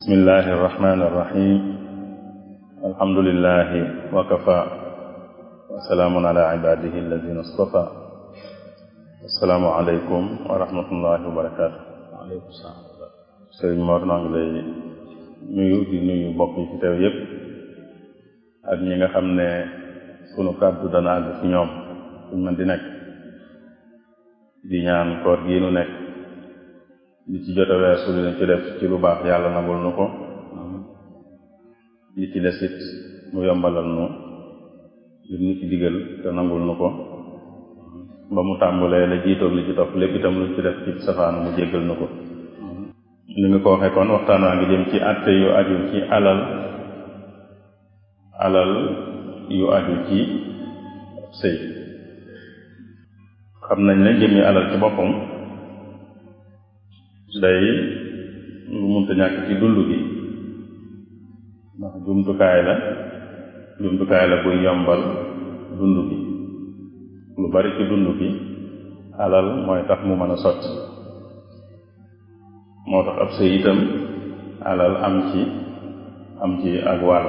bismillahi irrahmani irrahim alhamdulilahi wakafa wasalaamun ala ibadihi alladina astafa assalaamu aleykum wa rahmatullahi wa barakatu waaleykum salaam sëriñ Mor noo ngi lay nuyu di nuyu mbokk yi fi teew yépp ak ñi nga xam ne sunu kàddu dana àgg fi ñoom fuñ mën di nekk di ñaan koor gii nu nekk li ci jot a weesu li ci def ci lu baax yàlla nangul nu ko li ci des it mu yombalal nu li nu ci digal te nangul nu ko ba mu tàmbulee la jiitoog li ci topp lépp itam lu ci def ci safaanu mu jéggal nu ko ni nga ko waxee kon waxtaan waa ngi jëm ci àtte yu aju ci alal alal yu aju ci sëy xam nañ ne jëmmi alal ci boppam day lu munta ñàkk ci dund gi ndax jumtukaay la jumtukaay la buy yombal dund gi lu bari ci dund gi alal mooy tax mu mën a sotti moo tax ab sëy itam alal am ci am ci ak wàll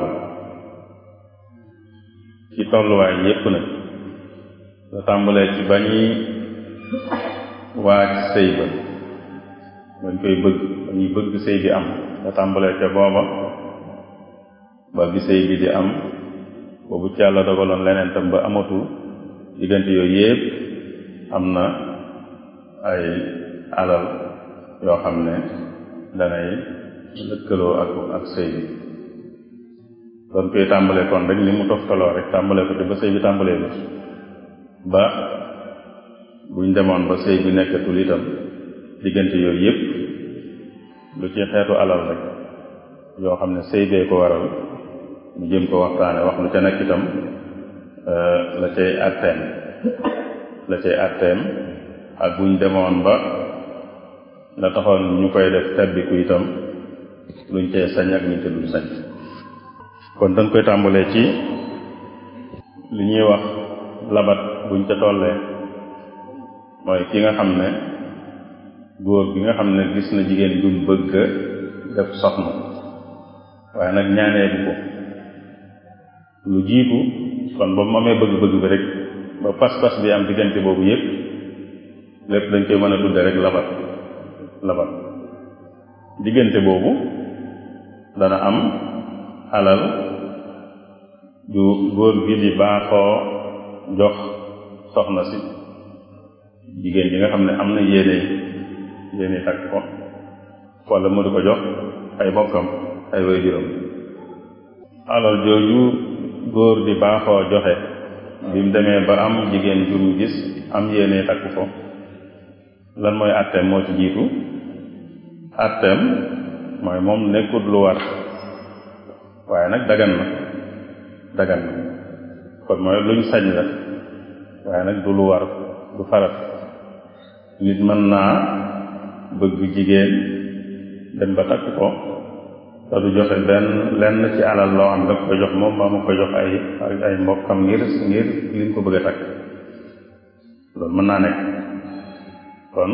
ci tolluwaay yépp nag la tàmbalee ci ba ñuy waaj sëy ba bañ koy bëgg ba ñuy bëgg sëy bi am la tàmbalee ca booba ba bi sëy bi di am boobu ci yàlla dogaloon leneen tam ba amatul diggante yooyu yépp am na ay alal yoo xam ne danay lëkkaloo ak ak sëy bi doon koy tàmbalee kon rek ni mu toftaloo rek tàmbalee ko te ba sëy bi tàmbalee bi ba buñ demoon ba sëy bi nekkatul itam diggante yooyu yépp lu ci xeetu alal rek yoo xam ne sëy bee ko waral mu jëm ko waxtaane wax lu ca nekk itam la cay atteem la cay atteem ak buñ demoon ba la taxoon ñu koy def tabbiku itam luñ cay sañ ak luñ ca dul sañ kon dañ koy tàmbalee ci li ñuy wax labat buñ ca tollee mooy ki nga xam ne góor gi nga xam ne gis na jigéen jum bëgg def soxna waaye nag ñaanee bu ko lu jiitu kon ba mu amee bëgg-bëgg bi rek ba pas-pas bi am diggante boobu yépp lépp dañ koy mën a tudde rek labat labat diggante boobu dana am alal ju góor gi di baaxoo jox soxna si jigéen ji nga xam ne am na yéene yéene takk ko wala mu di ko jox ay bokkam ay waajuram alal jooju góor di baaxoo joxe bi mu demee ba am jigéen ju mu gis am yéene takk ko lan mooy àtteem moo ci jiitu àtteem mooy moom nekkut lu war waaye nag dagan na dagan na kon mooy luñ sañ la waaye nag du lu war du farat nit mën naa bëgg jigéen dem ba takk ko te du joxe benn lenn ci alal loo xam daf koy jox moom mbaa mu koy jox ay ay mbokkam ngir ngir liñ ko bëgg a takk loolu mën naa nekk kon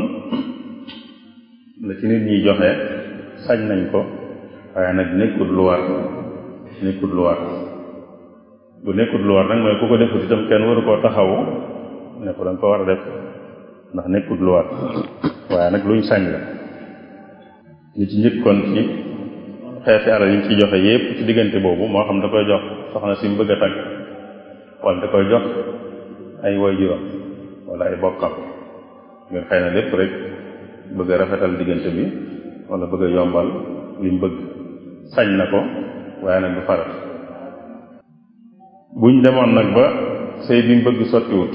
la ci nit ñiy joxe sañ nañ ko waaye nag nekkut lu war nekkut lu war bu nekkut lu war nag mooy ku ko defut itam kenn waru koo taxawu ne ko danga ko war a def ndax nekkut lu war waaye nag luñ sañ la li ci njëkkoon ci xeeti alal yi ñu ci joxe yépp ci diggante boobu moo xam da koy jox soxna si mu bëgg a takk wala da koy jox ay waajuram wala ay bokkam ngir xëy na lépp rek bëgg a rafetal diggante bi wala bëgg a yombal liñ bëgg sañ na ko waaye nag du farat buñ demoon nag ba sëy bi mu bëgg sottiwut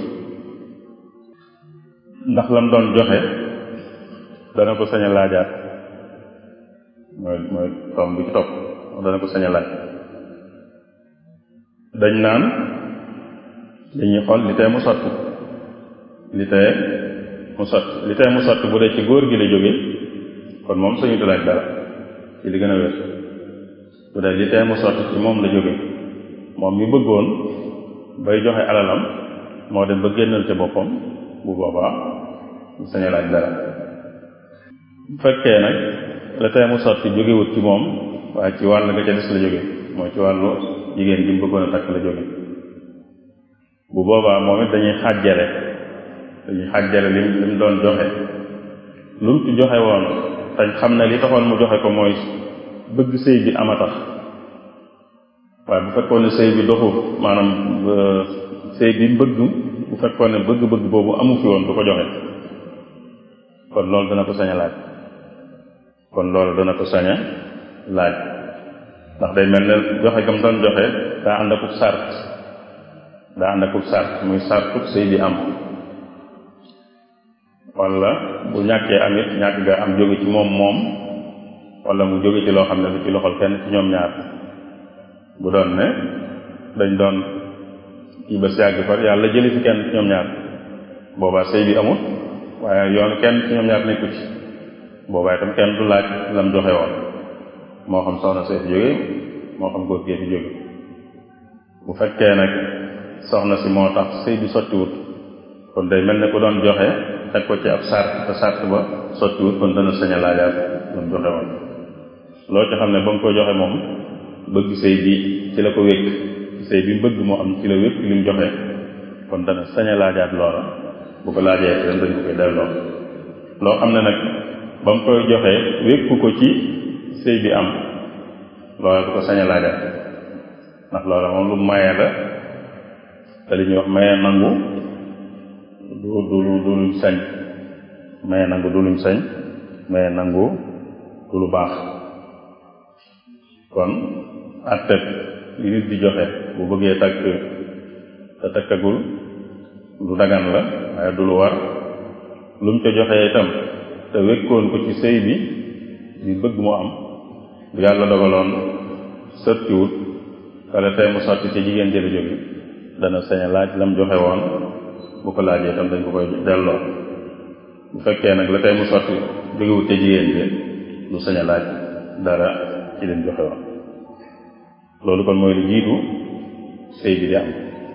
ndax lam doon joxe dana ko sañ a laajaat mooy mooy tom bi ci topp dana ko sañ a laaj dañ naan dañuy xool li tee mu sotti li tee mu sotti li tee mu sotti bu dee ci góor gi la jóge kon moom sañu laaj dara ci li gën a wér bu dee li tee mu sotti ci moom la jóge moom mi bëggoon bay joxe alalam moo dem ba génnal ca boppam bu boobaa sañ a laaj dara bu fekkee nag la tee mu sotti jógewut ci moom waaye ci wàll nga ca des la jóge mooy ci wàllu jigéen ji mu bëggoon a takk la jóge bu boobaa moom it dañuy xàjjale dañuy xàjjale lim lim doon joxe lu mu ci joxe woon te xam ne li taxoon mu joxe ko mooy bëgg sëy bi ama tax waaye bu fekkoon ne sëy bi doxul maanaam sëy bi bëgg bu fekkoon ne bëgg-bëgg boobu amu fi woon du ko joxe kon loolu dana ko sañ a laaj kon loolu dana ko sañ a laaj ndax day mel ne joxe gam doon joxe daa ànd akub sart daa ànd akub sart muy sartub sëy bi am wala bu ñàkkee amit ñàkk ga am jóge ci moom moom wala mu jóge ci loo xam ne du ci loxol kenn ci ñoom ñaar bu doon ne dañ doon kii ba si yàgg far yàlla jëli fi kenn ci ñoom ñaar boobaa sëy bi amul waaye yoon kenn ci ñoom ñaar nekku ci boobaa itam kenn du laaj lam joxe woon moo xam soxna see fi jóge moo xam góor gee fi jóge bu fekkee nag soxna si moo tax sëy bi sottiwut kon day mel ne ku doon joxe teg ko ci ab sart te sart ba sottiwut kon dana sañ a laajaat lam joxe woon loo ci xam ne ba mu koy joxe moom bëgg sëy bi ci la ko wékk sëy bi mu bëgg moo am ci la wékk li mu joxe kon dana sañ a laajaat loola bu ko laajee ren dañ ko koy delloo loo xam ne nag ba mu koy joxee wékku ko ci sëy bi am loola du ko sañ a laajaat ndax loola moom lu maye la te li ñuy wax maye nangu du du du luñ sañ maye nangu du luñ sañ maye nangu du lu baax kon àtteeb li nit di joxe bu bëggee takk te takkagul lu dagan la waaye du lu war lu mu ca joxee itam te wékkoon ko ci sëy bi di bëgg mu am bu yàlla dogaloon sottiwut wala tey mu sotti ci jigéen jële jóge dana sañ a laaj lam joxe woon bu ko laajee itam dañ ko koy delloo bu fekkee nag la tey mu sotti jógewut ca jigéen ji du sañ a laaj dara ci lim joxe woon loolu kon mooy li jiitu sëy bi di am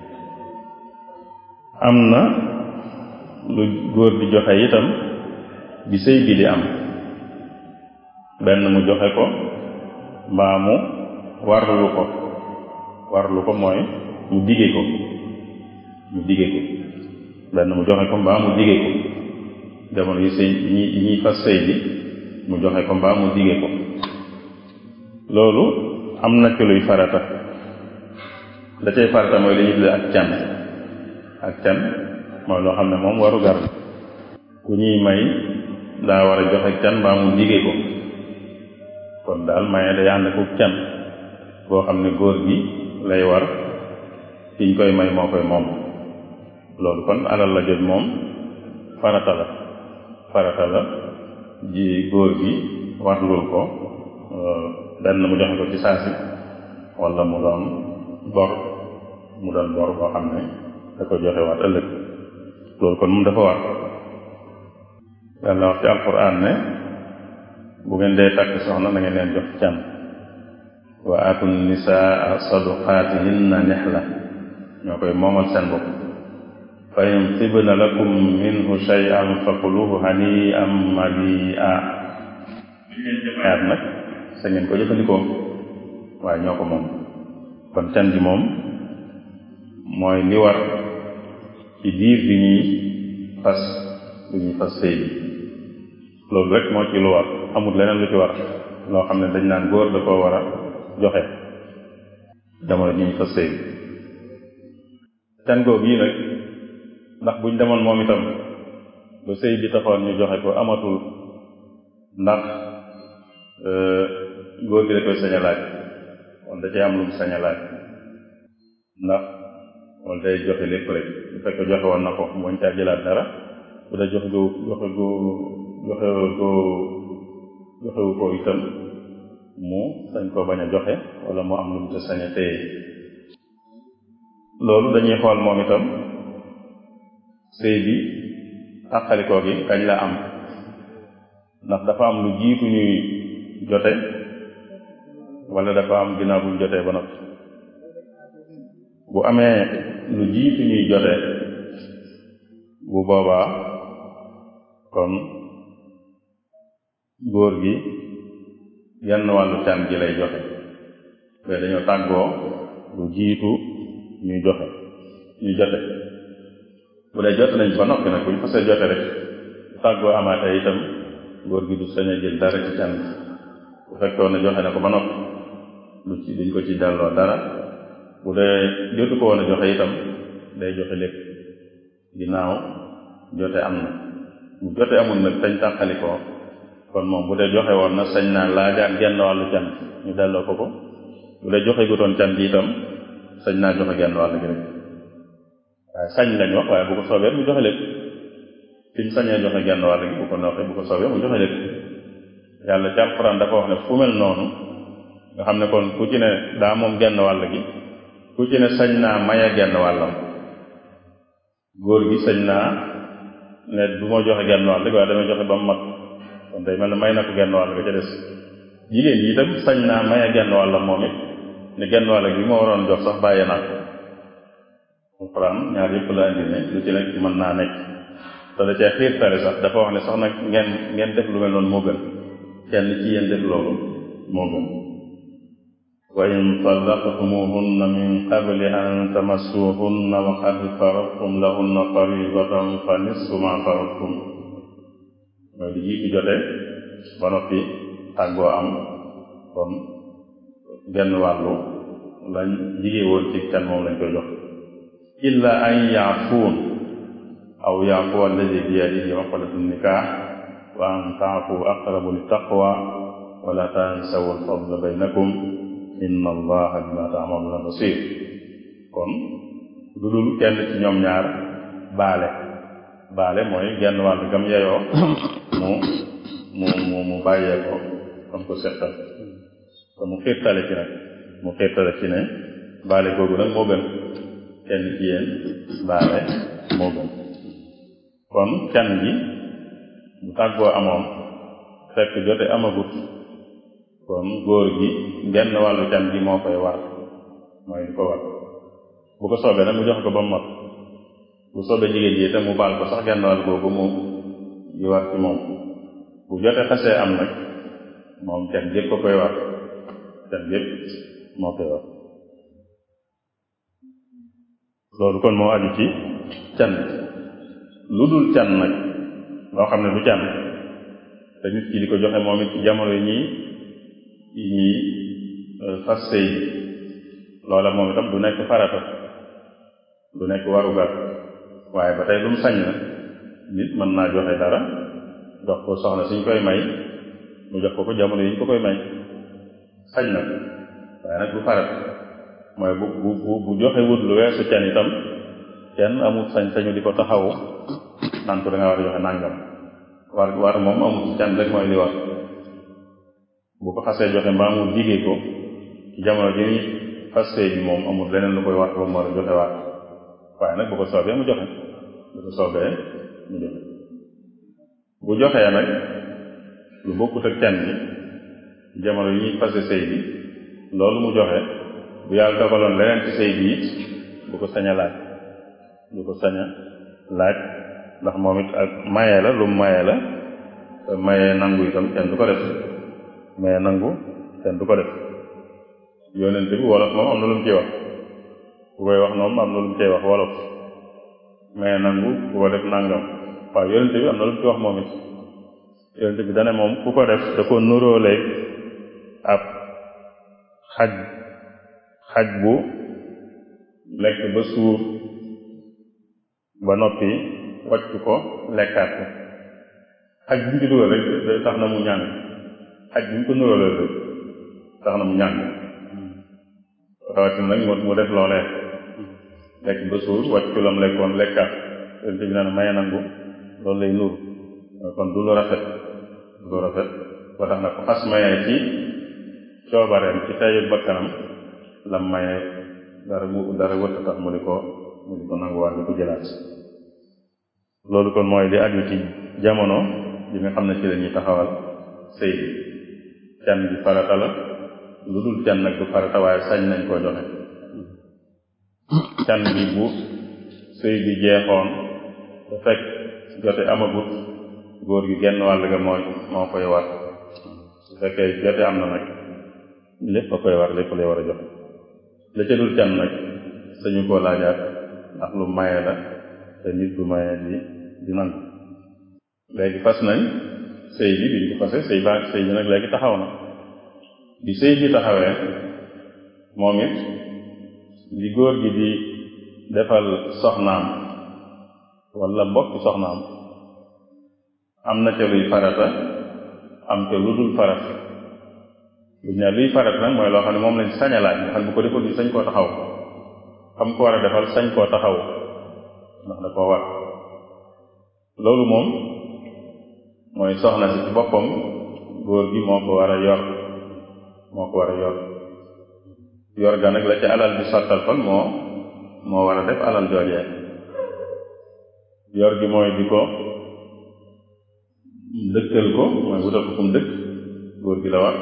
am na lu góor di joxe itam bi sëy bi di am benn mu joxe ko mbaa mu warlu ko warlu ko mooy mu dige ko mu dige ko benn mu joxe ko mbaa mu dige ko jamono yi sëy yi ñuy yi ñuy fas sëy bi mu joxe ko mbaa mu dige ko loolu am na ci luy farata da cay farata mooy li ñuy tuddee ak can ak can mooy loo xam ne moom waru gar ku ñuy may daa war a joxe can mbaa mu dige ko kon daal maye day ànd ak can boo xam ne góor gi lay war kiñ koy may moo koy moom loolu kon alal la jot moom farata la farata la ji góor gi warlul ko benn mu joxe ko ci saasi wala mu doon bor mu doon bor boo xam ne da ko joxe waat ëllëg loolu kon moom dafa war yàlla wax ci alquran ne bu ngeen dee takk soxna na ngeen leen jox can wa aatu nisaa saduqaatihinna nihla ñoo koy moomal seen bopp fa in tibna lakum minhu shay'an fakuluhu hani'an mari'a yaat nag sa ngeen ko jëfandikoo waaye ñoo ko moom kon can ji moom mooy li war ci diir bi ñuy fas bi ñuy fas sëy bi loolu rek moo ci lu war amul leneen lu ci war loo xam ne dañ naan góor da koo war a joxe jamono ji ñuy fas sëy bi can googu yi nag ndax buñ demoon moom itam ba sëy bi taxoon ñu joxe ko amatul ndax góor gi da koy sañ a laaj wala da cay am lu mu sañ a laaj ndax wala day joxe lépp rek bu fekkee joxe woon na ko mu bañ caa jëlaat dara bu dee joxe gu joxe gu joxe gu joxewu ko itam mu sañ ko bañ a joxe wala mu am lu mu te sañ a téye loolu dañuy xool moom itam sëy bi tàqalikoo gi kañ la am ndax dafa am lu jiitu ñuy jote wala dafa am ginnaaw buñ jotee ba noppi bu amee lu jiitu ñuy jote bu boobaa kon góor gi genn wàllu can gi lay joxe mais dañoo tàggoo lu jiitu ñuy joxe ñuy jote bu dee jote nañ ba noppi nag bu ñu fasee jote rek bu tàggoo amaatee itam góor gi du sañ a jël dara ci can bu fekkoon ne joxe na ko ba noppi du ci duñ ko ci delloo dara bu dee jotu ko woon a joxe itam day joxe lépp ginnaaw jote am na bu jote amul nag tañ tàqali ko kon moom bu dee joxe woon na sañ naa laajaat genn wàllu can ñu delloo ko ko bu dee joxe gutoon can gi itam sañ naa joxe genn wàll gi rek waaye sañ lañ wax waaye bu ko soobee mu joxe lépp fi mu sañee joxe genn wàll gi bu ko noppee bu ko soobee mu joxe lépp yàlla ci alxuraan dafa wax ne fu mel noonu nga xam ne kon ku ci ne daa moom genn wàll gi ku ci ne sañ naa maye genn wàllam góor gi sañ naa ne du ma joxe genn wàll gi waaye damay joxe ba mu mat kon day mel ne may na ko genn wàll ga ca des jigéen yi itam sañ naa maye genn wàllam moom it ne genn wàll gi ma waroon jox sax bàyyee naa ko alxuraan ñaar yëpp la indi ne lu ci nekk mën naa nekk te da cee xiirtale sax dafa wax ne sax nag ngeen ngeen def lu mel noonu moo gën kenn ci yéen def loolu moo gën wa in talaqtumuhunna min qabli an tamassuhunna wa qad faradtum lahunna faridatan fa nisfu ma faradtum mooy di jiitu jote ba noppi tàggoo am kon genn wàllu lañ jigée woon ci can moom lañ koy jox illa an yaafuun aw yaafu alladi biyadihi uqdatu nikaax wa an taafu aqrabu littaqwa wala tansawu alfadla baynakum inna allaha bima taamaluuna basir kon lu dul kenn ci ñoom ñaar baale baale mooy genn wàll gam yeyoo mu mu mu mu bàyyee ko comme ko settal te mu xiirtale ci nag mu xiirtale ci ne baale googu nag moo gën kenn ci yéen baale moo gën kon can gi bu tàggoo amoon fekk jote amagut kon góor gi genn wàllu can gi moo koy war mooy di ko war bu ko soobee nag mu jox ko ba mu mat bu soobee jigéen ji itam mu baal ko sax genn wàll googu mu di war ci moom bu jote xasee am nag moom can gépp ko koy war can gépp moo koy war loolu kon moo aju ci can lu dul can nag loo xam ne du can te nit ki di ko joxe moom it ci jamono yi ñuy yi ñuy fas sëy loola moom itam du nekk farata du nekk warugar waaye ba tey lu mu sañ na nit mën naa joxe dara jox ko soxna suñ koy may mu jox ko ko jamono yi ñu ko koy may sañ na waaye nag du farata mooy bu bu bu bu joxe wut lu weesu can itam kenn amul sañ-sañu di ko taxawu naan ko da nga war a joxe nàngam war war moom amul can rek mooy li war bu ko xasee joxe mbaa mu digee ko ci jamono ji ni fas sëy bi moom amul leneen lu koy wax ba mu war a joxe waat waaye nag bu ko soobee mu joxe bu ko soobee mu joxe bu joxee nag lu bokkut ak can bi ci jamono yi ñuy fase sëy bi loolu mu joxe bu yàlla dogaloon leneen ci sëy bi it bu ko sañ a laaj bu ko sañ a laaj ndax moom it ak maye la lu mu maye la te maye nangu itam kenn du ko def maye nangu kenn du ko def yonente bi wolof moom am na lu mu ciy wax ku koy wax moom am na lu mu ciy wax wolof maye nangu ku ko def nangam waaw yonente bi am na lu mu ci wax moom it yonente bi dane moom ku ko def da ko nuróoleeg ab xaj xaj bu lekk ba suur ba noppi wàcc ko lekkaat ko xaj bi ñu ci dugal rek tax na mu ñàng xaj bi ñu ko nuróoleel rek tax na mu ñàng rawatina nag mu def loolee lekk ba suur wàcc lam lekkoon lekkaat yonente bi nee na maye nangu loolu lay nuru kon du lu rafet du lu rafet ba tax na ko xas maye ci coobareem ci teyu bakkanam lam maye dara mu dara wëtta tax mu di ko mu di ko nanguwaat di ko jëlaat loolu kon mooy li aju ci jamono bi nga xam ne ci la ñuy taxawal sëy bi can bi farata la lu dul can nag du farata waaye sañ nañ koo joxe can bi bu sëy bi jeexoon te fekk jote amagut góor gi genn wàll ga mooy moo koy war su fekkee jote am na nag lépp a koy war lépp lay war a joxe la ca dul can nag sañu koo laajaat ndax lu maye la te nit du maye di di nangu léegi fas nañ sëy bi biñ ko fase sëy baa sëy bi nag léegi taxaw na bi sëy bi taxawee moom it li góor gi di defal soxnaam wala mbokki soxnaam am na ca luy farata am ca lu dul farata lu ne luy farata nag mooy loo xam ne moom lañ sañ a laaj nga xam ne bu ko defal ñu sañ koo taxaw xam ko war a defal sañ koo taxaw ndax da koo war loolu moom mooy soxna si ci boppam góor gi moo ko war a yor moo ko war a yor yor ga nag la ca alal bi sottal kon moo moo war a def alal joojee yor gi mooy di ko dëkkal ko mooy wutal ko kum dëkk góor gi la war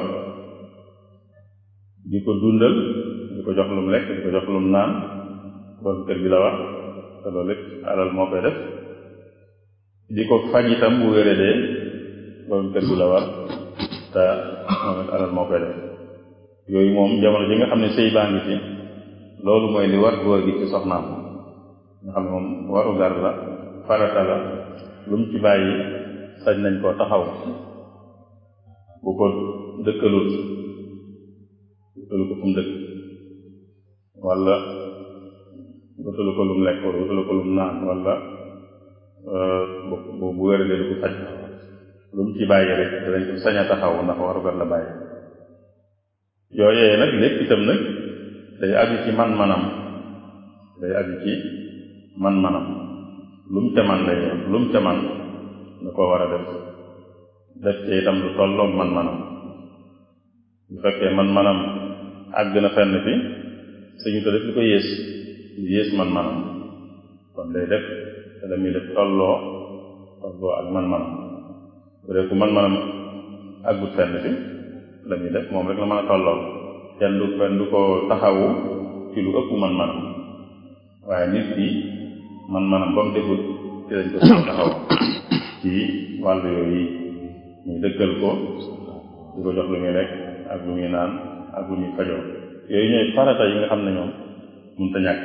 di ko dundal di ko jox lum lekk di ko jox lum naan borom kër gi la war te loolu lépp alal moo koy def di ko faj itam bu wéradee borom kër gi la war te moom it alal moo koy def yooyu moom jamono ji nga xam ne sëy baa ngi ci loolu mooy li war góor gi ci soxnaam nga xam ne moom waru gar la farata la lu mu ci bàyyi sañ nañ koo taxaw bu ko dëkkalut wutalu ko fu mu dëkk wala wutalu ko lum lekk wala wutalu ko lum naan wala bu bu wéradee du ko faj lu mu ci bàyyi rek danañ ko sañ a taxaw ndax warugar la bàyyi yooyee nag lépp itam nag day aju ci man-manam day aju ci man-manam lu mu ca man lay lu mu ca man da koo war a def def ci itam lu tolloog man-manam bu fekkee man-manam àgg na fenn fi suñu ko def lu ko yées lu yées man-manam kon day def te la muy def tolloo tolloo ak man-manam bu dee ku man-manam àggut fenn fi la muy def moom rek la mën a tolloo kenn du kenn du ko taxawu ci lu ëpp man-manam waaye nit ki man-manam ba mu defut ci lañ ko taxaw ci wàllu yooyu ñu dëkkal ko di ko jox lu muy lekk ak lu muy naan ak lu muy fajoo yooyu ñooy farata yi nga xam ne ñoom mënta ñàkk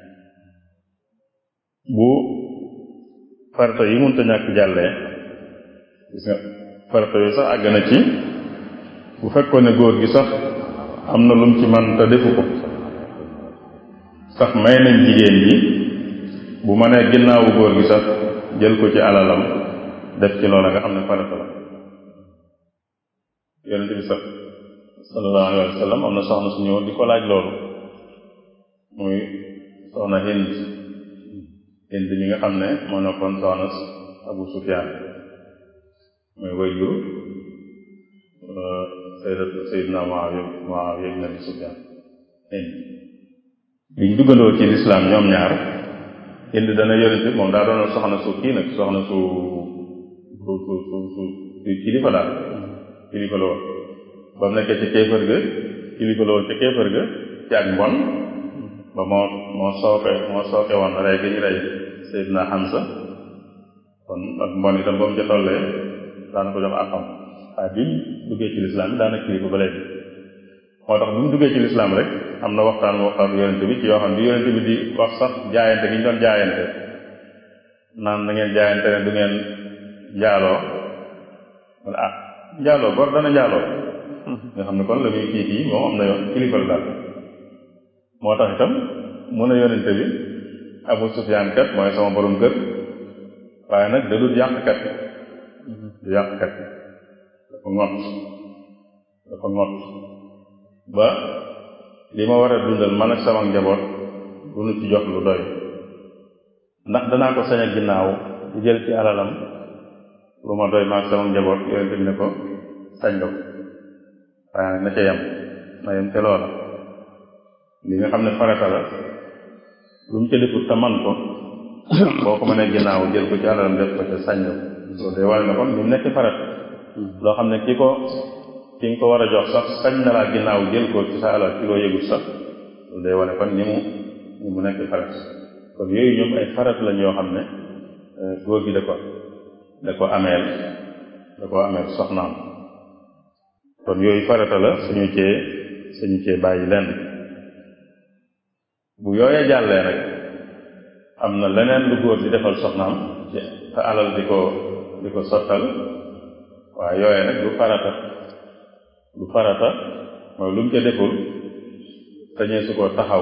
bu farata yi mënta ñàkk jàllee gis nga farata yooyu sax àgg na ci bu fekkoon ne góor gi sax am na lum ci man te defu ko sax may nañ jigéen ji bu ma nee ginnaawu góor gi sax jël ko ci alalam def ci loola nga xam ne farata la yonente bi sax sallallahu alayhi wa sallam am na soxna su ñëw di ko laaj loolu muy soxna hind hind mi nga xam ne moo nekkoon soxna abu sufyaan muy wayjur sayyidat sayyidna Muawiya Muawiya ibn Abi Sufyaan hind biñ duggandoo ci lislaam ñoom ñaar hind dana yonente moom daa doon soxna su kii nag soxna su su su su su kilifa daal kilifa la woon ba mu nekkee ci kéefër ga kilifa la woon ca kéefër ga ci ak mbon ba moo moo sooke moo sooke woon rey gi ñu rey Seydina Hamza kon ak mbon itam ba mu ca tollee daana ko jox àqam waaye bi mu duggee ci lislaam bi daana kilifa ba léegi moo tax bi mu duggee ci lislaam rek am na waxtaan waxtaan yonente bi ci yoo xam ne bi yonente bi di wax sax jaayante gi ñu doon jaayante naan na ngeen jaayante ne du ngeen njaaloo wala ah njaaloo gor dana njaaloo nga xam ne kon la muy kii kii moom am na yoon kilifa la daal moo tax itam mun a yonente bi Abu Sufyaan kat mooy sama borom kër waaye nag da dul yàqkat du yàqkat dafa ngott dafa ngott ba li ma war a dundal man ak sama njaboot du nu ci jox lu doy ndax danaa ko sañ a ginnaaw di jël ci alalam lu ma doy maag sama njaboot yonente bi ne ko sañ nga ko waaye nag na ca yem na yem ca loola li nga xam ne farata la lu mu ca defut te man ko boo ko mënee ginnaaw jël ko ci alalam def ko ca sañ nga ko loolu day wane ne kon lu nekk farata loo xam ne ki ko ki nga ko war a jox sax sañ na laa ginnaaw jël ko ci sa alal ci loo yëgut sax loolu day wane kon ni mu ni mu nekk farat kon yooyu ñoom ay farat lañ yoo xam ne góor gi da ko da ko ameel da ko ameel soxnaam kon yooyu farata la suñu cee suñu cee bàyyi lenn bu yooyee jàllee nag am na leneen lu góor di defal soxnaam ci te alal di ko di ko sottal waaye yooyee nag du farata du farata mooy lu mu ca deful sañee su ko taxaw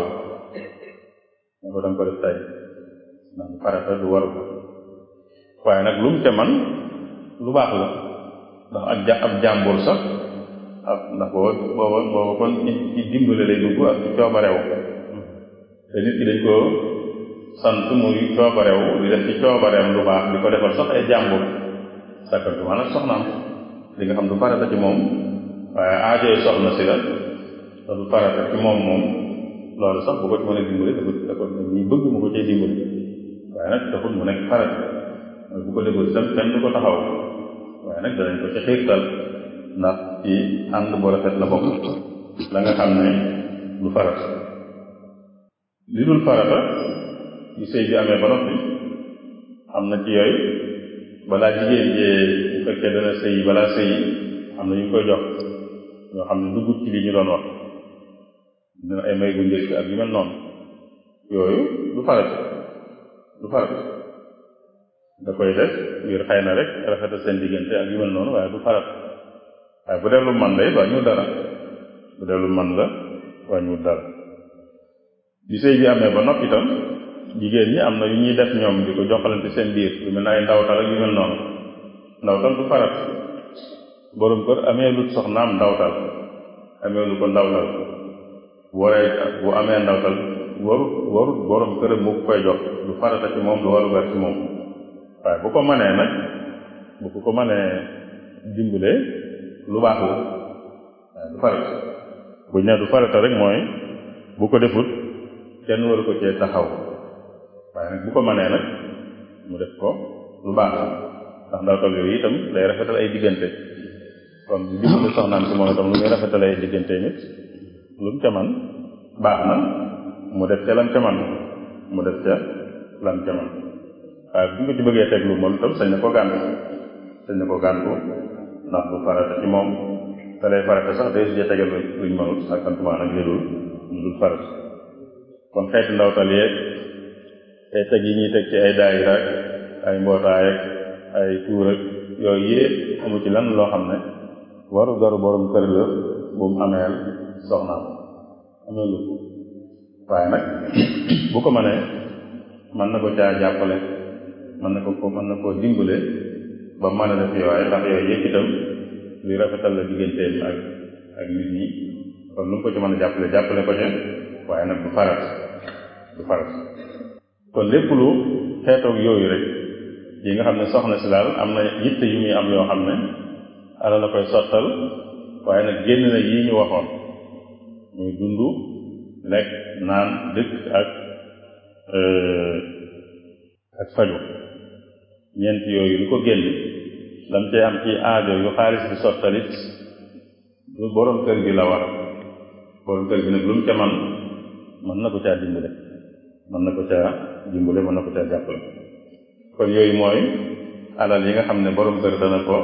ne ko danga ko def tey ndax du farata du waru ko waaye nag lu mu ca man lu baax la ndax ak ja ab jàmbur sax ab ndax booba booba booba kon ci dimbale lay dugg ak ci coobarew te nit ki dañ ko sant muy coobarew di def ci coobareem lu baax di ko defal sax ay jàmbur sakkantuma nag soxnaam li nga xam du farata ci moom waaye aajoy soxna si la te du farata ci moom moom loolu sax bu ko ci mën a dimbale da ko da ko ñuy bëgg mu ko cay dimbale waaye nag taxul mu nekk farata mooy bu ko deful itam kenn du ko taxaw waaye nag danañ ko ci xiirtal ndax ci ànd bu rafet la bokk la nga xam ne du farata li dul farata yu sëy bi amee ba noppi am na ci yooyu balaa jigéen jee bu fekkee dana sëy balaa sëy am na ñu koy jox ñoo xam ne duggut ci li ñu doon wax dina ay may gu njëkk ak yu mel noonu yooyu du farata du farata da koy def ngir xëy na rek rafetal seen diggante ak yu mel noonu waaye du farata waaye bu dee lu man la it wàññiwul dara bu dee lu man la wàññiwul dara bi sëy bi amee ba noppi itam jigéen ñi am na yu ñuy def ñoom di ko joxalante seen biir yu mel ne ay ndawtal ak yu mel noonu ndawtal du farat borom kër amee lu soxnaam ndawtal amee lu ko ndawtal bu waree bu amee ndawtal waru waru borom këram mu koy jox du farata ci moom du waru gar ci moom waaye bu ko mënee nag bu ko ko mënee dimbale lu baax la waaye du farata bu ñu nee du farata rek mooy bu ko defut kenn waru ko cee taxaw waaye nag bu ko mënee nag mu def ko lu baax la ndax ndawtal yooyu itam day rafetal ay diggante kon bu dimbale soxnaam si moom itam lu muy rafetal ay diggante nit lu mu ca man baax na mu def ca lam ca man mu def ca lam ca man waaye bu ñu ko ci bëggee teg lu moom itam sañ na ko gàntu sañ na ko gàntu ndax du farata ci moom te lay farata sax day sujee tegal luñ mënut ak kantumaa nag lidul ñu dul farata kon xeeti ndawtal yeeg ay teg yi ñuy teg ci ay daayira ak ay mbootaay ak ay tuur ak yooyu yépp amu ci lan loo xam ne waru garu borom kër la bu mu ameel soxnaam amee lu waaye nag bu ko mënee mën na ko caa jàppale mën na ko ko mën na koo dimbale ba mën a def yooye ndax yooyu yëpp itam luy rafetal la digganteem ak ak nit ñi kon lu mu ko ci mën a jàppale jàppale ko ca waaye nag du farat du farat kon lépp lu xeetoog yooyu rek yi nga xam ne soxna si daal am na yitte yu muy am yoo xam ne ala la koy sottal waaye nag génn na yii ñu waxoon muy dund lekk naan dëkk ak ak faju ñeent yooyu lu ko génn lam cee am ci aajo yu xaalis bi sottalit lu borom kër gi la war borom kër gi nag lu mu ca man mën na ko caa dimbale mën na ko caa dimbale mën na ko caa jàppale kon yooyu mooy alal yi nga xam ne borom kër dana ko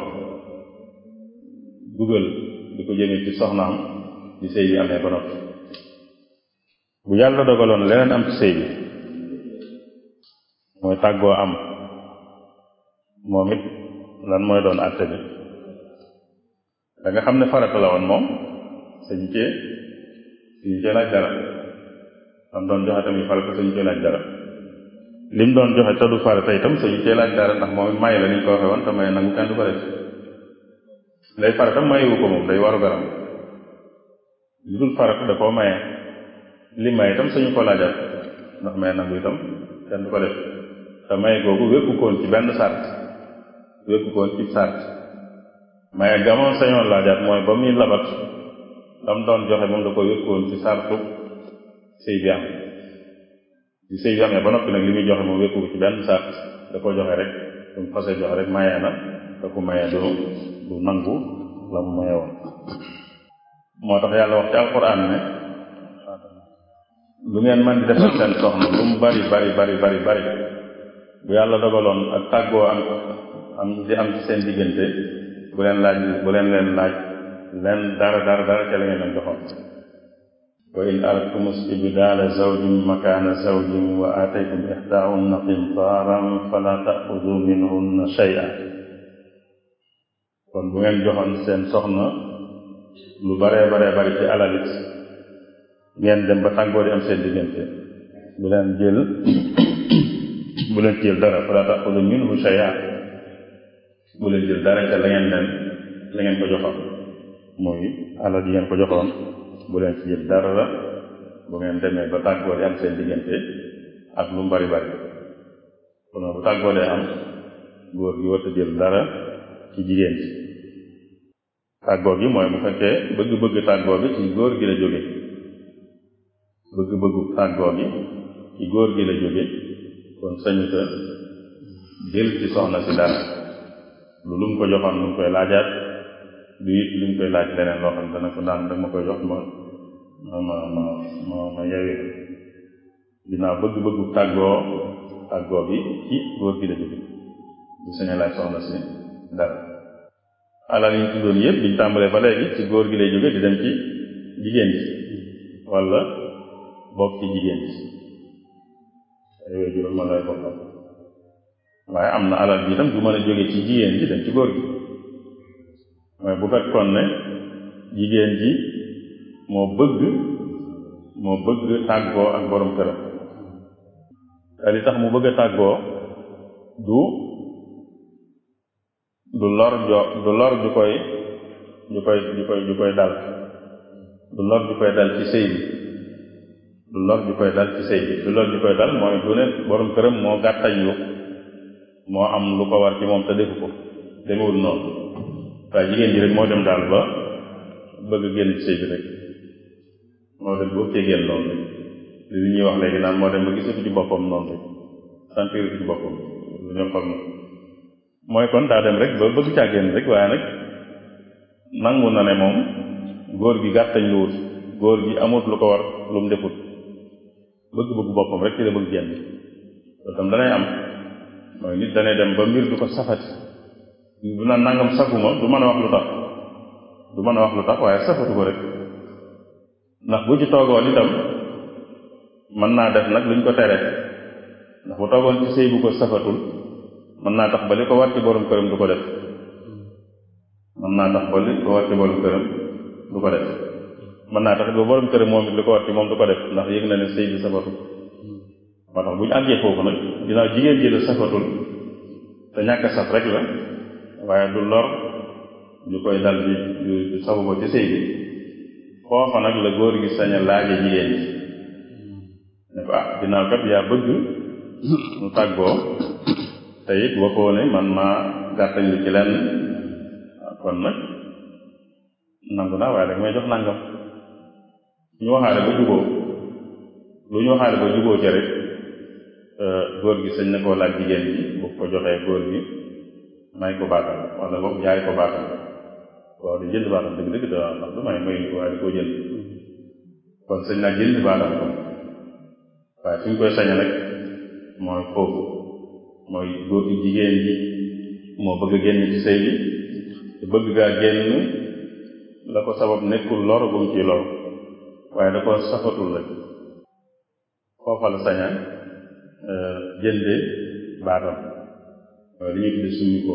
dugal di ko jëme ci soxnaam di sëy bi amee ba noppi bu yàlla dogaloon leneen am ci sëy bi mooy tàggoo am moom it lan mooy doon àtte bi da nga xam ne farata la woon moom sañu cee sañu cee laaj dara lam doon joxe tamit farata sañu cee laaj dara lim doon joxe te du farata itam sañu cee laaj dara ndax moom it may la ni ñu ko waxee woon te may nangu kenn du ko def lay farata mayewu ko moom day waru garam li dul farata da koo maye li may itam sañu ko laajaat ndax may nangu itam kenn du ko def te may googu wékku koon ci benn sart wékku koon ci sart maye gamoon sañoon laajaat mooy ba muy labat lam doon joxe moom da ko wékkoon ci sartu sëy bi am ci sëy bi amee ba noppi nag li muy joxe moom wékku ko ci benn sart da ko joxe rek su mu fasee joxe rek mayee na te ku mayee du du nangu la mu maye woon moo tax yàlla wax ci alquran ne lu ngeen man di defal seen soxna lu mu bari bari bari bari bari bu yàlla dogaloon ak tàggoo am am di am ci seen diggante bu leen laaj bu leen leen laaj leen dara dara dara ca la ngeen leen joxoon wa in aradtum istibdaala zawjin makaana zawjin wa aataytum ixdaahunna qintaaran fala taaxudu minhunna shay'a kon bu ngeen joxoon seen soxna lu baree baree bari ci alalit ngeen dem ba tàggoo di am seen diggante bu leen jël bu leen jël dara fala taaxudu minhu shay'a bu leen jël dara ca la ngeen leen la ngeen ko joxoon muy alal yi ngeen ko joxoon bu leen ci jël dara la bu ngeen demee ba tàggoo di am seen diggante ak lu mu bari bari kon bu tàggoo dee am góor gi warta jël dara ci jigéen ci tàggoo gi mooy bu fekkee bëgg-bëgg tàggoo bi ci góor gi la jóge bëgg-bëggu tàggoo gi ci góor gi la jóge kon sañu sa jël ci soxna si dara lu lu mu ko joxoon lu mu koy laajaat du it lu mu koy laaj leneen loo xam ne dana ko daan dama koy jox ma ma ma ma ma ma yewi dinaa bëgg-bëggu tàggoo tàggoo bi ci góor gi la jóge du saña laaj soxna si dara alal yi ñu tuddoon yëpp biñ tàmbalee ba léegi ci góor gi lay jóge di dem ci jigéen ji wala bokk ci jigéen ji ay wéy juróom ma lay bokkal waaye am na alal ji itam du mën a jóge ci jigéen ji dem ci góor gi mooy bu fekkoon ne jigéen ji moo bëgg moo bëgg tàggoo ak borom këram te li tax mu bëgg a tàggoo du du lor jo du lor ju koy ju koy ju koy ju koy dal du lor ju koy dal ci sëy bi du lor ju koy dal ci sëy bi du lor ju koy dal mooy du ne borom këram moo gàttañ lu moo am lu ko war ci moom te defu ko demewul noonu waaye jigéen ji rek moo dem daal ba bëgg génn ci sëy bi rek moo dem boo cee génn noonu rek li ñuy wax léegi naan moo dem ba gisatu ci boppam noonu rek sentir ci boppam lu ñu xam na mooy kon daa dem rek ba bëgg caa génn rek waaye nag nangu na ne moom góor gi gàttañ lu wut góor gi amut lu ko war lu mu defut bëgg-bëgg boppam rek ci la bëgg génn loolu tam danay am mooy nit danay dem ba mbir du ko safati bu naan nangam safuma du mën a wax lu tax du mën a wax lu tax waaye safatu ko rek ndax bu ci toogoon itam mën naa def nag luñ ko tere ndax bu toogoon ci sëy bu ko safatul mën naa tax ba li ko war ci borom këram du ko def mën naa tax ba li ko war ci borom këram du ko def mën naa tax ba borom këram moom it li ko war ci moom du ko def ndax yëg na ne sëy bi safatu moo tax bu ñu àggee foofu nag ginnaaw jigéen ji la safatul te ñàkk saf rek la waaye du lor ñu koy dal di du safu ko ci sëy bi foofa nag la góor gi sañ a laaje jigéen ji ne ko ah ginnaaw kat yaa bëgg mu tàggoo te it waxoo ne man maa gàttañ lu ci lenn kon nag nangu naa waaye rek may jox nangam ñu waxaale ba juboo lu ñu waxaale ba juboo ci rek góor gi sañ na koo laaj jigéen ji bu ko joxee góor gi may ko baatam wala boog jaay ko baatam waaw di jënd baatam dëgg dëgg da ndax du may may waaye di koo jënd kon sañ naa jënd baatam kon waaye fi ñu koy sañe nag mooy foofu mooy góor gi jigéen ji moo bëgg a génn ci sëy bi te bëgg gaa génn la ko sabab nekkul lor bu mu ciy lor waaye da ko safatul rek foofa la saña jënde baatam waaye li ñuy tudde suñu ko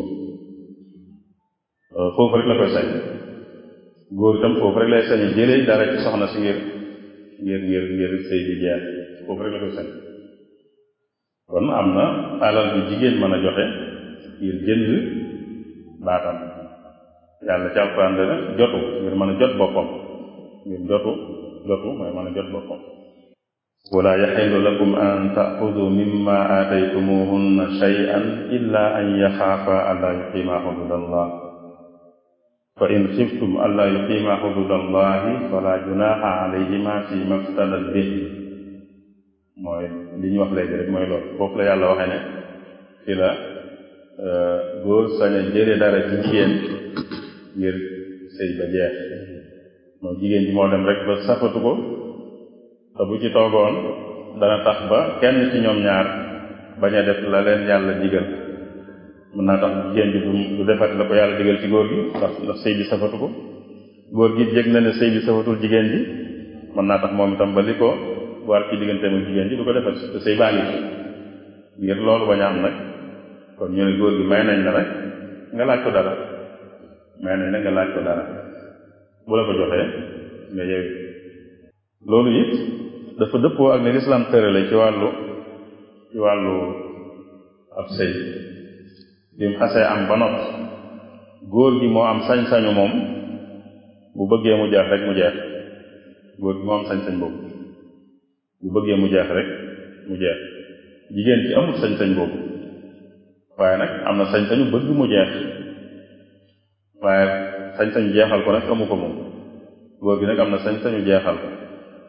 foofu rek la koy sañ góor itam foofu rek lay sañe jëlee dara ci soxna si ngir ngir ngir ngir sëy bi jeex foofu rek la koy sañ kon am na alal bi jigéen mën a joxe ngir jënd baatam yàlla ci alquran dana jotu ngir mën a jot boppam ngir jotu jotu mooy mën a jot boppam wala yaxillu lakum an taaxudu mimma aataytumuhunna shay'an illa an yaxaafa alla yuqima xudud allah fa in xiftum alla yuqima xudud allahi fala junaxa alayhima fi maftadat bih mooy li ñu wax léegi rek mooy loolu foofu la yàlla waxee ne fi la góor sañ a jële dara ci jigéen ngir sëy ba jeex mooy jigéen ji moo dem rek ba safatu ko te bu ci toogoon dana tax ba kenn ci ñoom ñaar bañ a def la leen yàlla digal mën naa tax jigéen ji du du defat la ko yàlla digal ci góor gi ndax ndax sëy bi safatu ko góor gi yëg na ne sëy bi safatul jigéen ji mën naa tax moom itam ba li ko war ci digganteem ak jigéen ji du ko defat te sëy baa ngi ngir loolu bañ a am nag kon ñu ne góor gi may nañ la rek nga laaj ko dara may nañ la nga laaj ko dara bu la ko joxee nga yeewi loolu it dafa dëppoo ak ne lislaam tërale ci wàllu ci wàllu ab sëy bi mu xasee am ba noppi góor gi moo am sañ-sañu moom bu bëggee mu jeex rek mu jeex góor gi moo am sañ-sañ boobu bu bëggee mu jeex rek mu jeex jigéen ci amul sañ-sañ boobu waaye nag am na sañ-sañu bëgg mu jeex waaye sañ-sañu jeexal ko nag amu ko moom góor gi nag am na sañ-sañu jeexal ko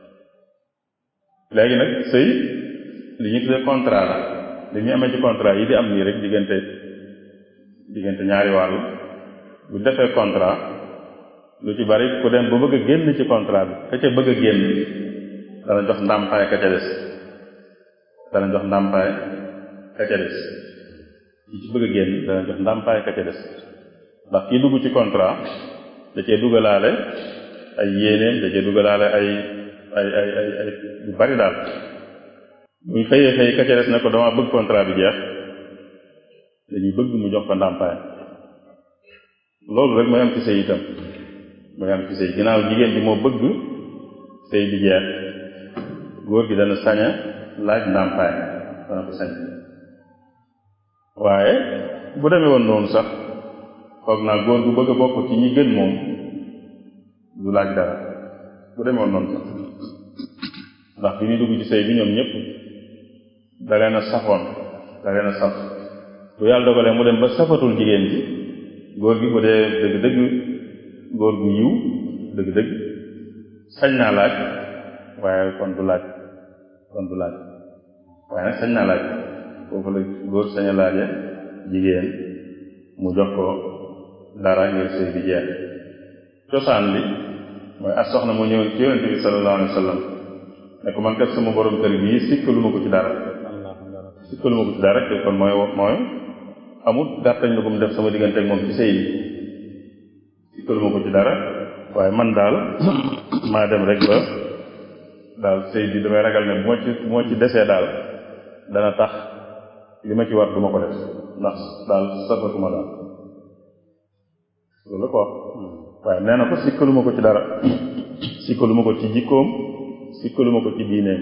léegi nag sëy li ñu tuddee contrat la li ñu amee ci contrat yi di am nii rek diggante diggante ñaari wàllu bu defee contrat lu ci bari ku dem ba bëgg a génn ci contrat bi ka ca bëgg a génn dana jox ndàmpaay ka ca des dana jox ndàmpaay ka ca des ki ci bëgg a génn dana jox ndàmpaay ka ca des ndax kii dugg ci contrat da cee dugalaale ay yéeneem da cee dugalaale ay ay ay ay ay yu bari daal buñ xëyee xëy ka ca des ne ko dama bëgg contrat bi jeex dañuy bëgg mu jox ko ndàmpaay loolu rek mooy am ci sëy itam mooy am ci sëy ginnaaw jigéen bi moo bëgg sëy bi jeex góor gi dana sañ a laaj ndàmpaay dana ko sañ waaye bu demee woon noonu sax foog naa góor gu bëgg a bokk ci ñi gën moom du laaj dara bu demee woon noonu sax ndax bi ñuy dugg ci sëy bi ñoom ñëpp da leen a safoon da leen a saf bu yàlla dogalee mu dem ba safatul jigéen ji góor gi bu dee dëgg-dëgg góor gu yiw dëgg-dëgg sañ naa laaj waaye kon du laaj kon du laaj waaye nag sañ naa laaj foofu la góor sañ a laaje jigéen mu jox ko dara ngir sëy bi jeex cosaan li mooy as soxna mu ñëwoon ci yonente bi sallallahu alayhi wa sallam ne ko man kat sama borom kër bii sikkalu ma ko ci dara sikkalu ma ko ci dara te kon mooy mooy amul gàttañ lu ko mu def sama diggante ak moom ci sëy bi sikkalu ma ko ci dara waaye man daal maa dem rek ba daal sëy bi damay ragal ne bu ma ci bu ma ci desee daal dana tax li ma ci war du ma ko def ndax daal safatuma daal loolu la ko wax waaye nee na ko sikkaluma ko ci dara sikkaluma ko ci jikkoom sikkaluma ko ci diineem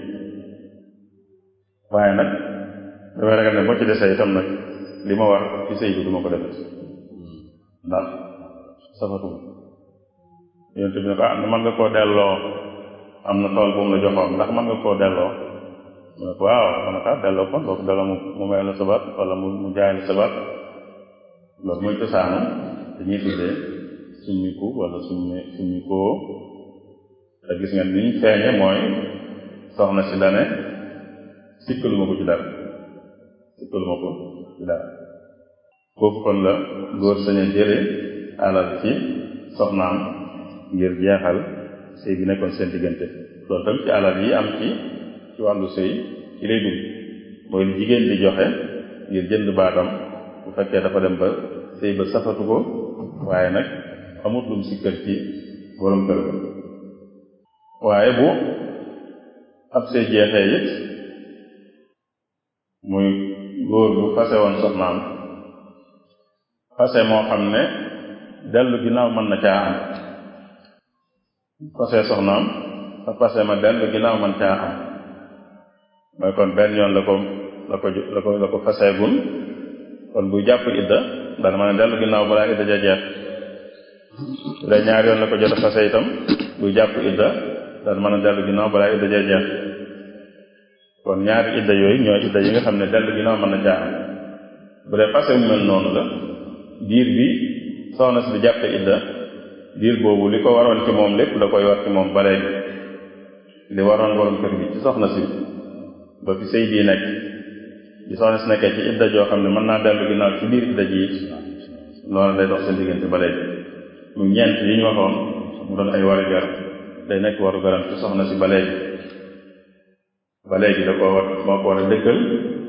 waaye nag damay ragal ne boo ci desee itam nag li ma war ci sëy bi du ma ko defet ndax safatuma yonte bi ne ko ah mën nga koo delloo am na tool bu mu la joxoon ndax mën nga koo delloo mu ne ko waaw mën na kaa delloo kon boo ko delloo mu mu may la sabat wala mu mu jaay la sabat loolu mooy cosaanu dañuy tuddee summiku wala summi summikoo te gis nga niñ feeñe mooy soxna si dane sikkaluma ko ci dara sikkaluma ko ci dara foofu kon la góor sañ a jële alal ci soxnaam ngir jeexal sëy bi nekkoon seen diggante loolu tam ci alal yi am ci ci wàllu sëy ci lay dugg mooy li jigéen di joxe ngir jënd baatam bu fekkee dafa dem ba sëy ba safatu ko waaye nag amut lum sikkal ci borom kër ga waaye bu ab sëy jeexee it muy góor bu fase woon soxnaam fase moo xam ne dellu ginnaaw mën na caa am fase soxnaam sa fase ma dellu ginnaaw mën caa am mooy kon benn yoon la ko la ko la ko la ko faseegun kon buy jàpp idda dana mën a dellu ginnaaw balaa idda ja jeex bu dee ñaari yoon la ko jot a fase itam buy jàpp idda dana mën a dellu ginnaaw balaa idda ja jeex kon ñaari idda yooyu ñooy idda yi nga xam ne dellu ginnaaw mën na caa am bu dee fase mu mel noonu la diir bi soxna si di jàppe idda diir boobu li ko waroon ci moom lépp da koy war ci moom ba léegi li waroon borom kër bi ci soxna si ba fi sëy bii nekk bi soxna si nekkee ci idda joo xam ne mën naa dellu ginnaaw ci biir idda ji loolu day dox seen diggante ba léegi mu ñeent yi ñu waxoon mu doon ay waru gar day nekk waru garam ci soxna si ba léegi ba léegi da ko war moo ko war a dëkkal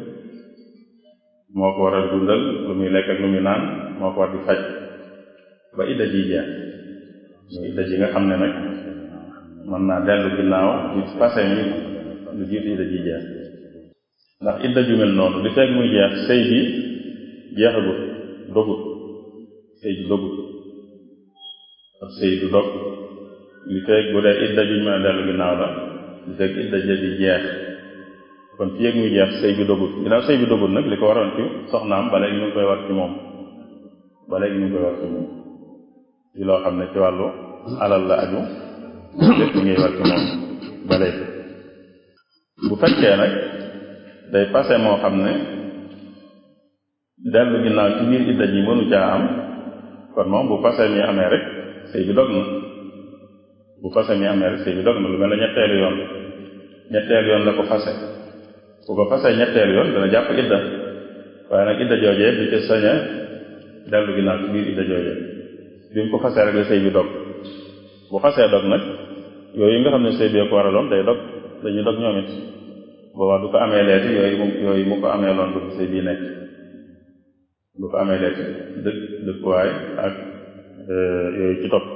moo ko war a dundal lu muy lekk ak lu muy naan moo ko war di faj ba idda ji jeex muy idda ji nga xam ne nag mën naa dellu ginnaaw ci passé mi lu jiitu idda ji jeex ndax idda ju mel noonu li fekk muy jeex sëy bi jeexagut dogut sëy bi dogut ab sëy du dog li fekk bu dee idda juñ mën a dellu ginnaaw la li fekk idda ja di jeex kon fi yëg muy jeex sëy bi dogut ginnaaw sëy bi dogut nag li ko waroon ci soxnaam ba léegi ñu ngi koy war ci moom ba léegi ñu ngi koy war ci moom ci loo xam ne ci wàllu alal la aju lépp ngay war ci moom ba léegi bu fekkee nag day passé moo xam ne dellu ginnaaw ci biir idda ji mënu caa am kon moom bu passé mi amee rek sëy bi dog na bu passé mi amee rek sëy bi dog na lu mel ne ñetteelu yoon ñetteelu yoon la ko fase bu ko fasee ñetteelu yoon dana jàpp idda waaye nag idda joojee du ci sañ a dellu ginnaaw ci biir idda joojee bi mu ko fasee rek la sëy bi dog bu xasee dog nag yooyu nga xam ne sëy bi ko waraloon day dog dañuy dog ñoom it boobaa du ko amee leeti yooyu mu yooyu mu ko amee loon bu sëy bii nekk du ko amee leeti dëkk dëkkuwaay ak yooyu ci topp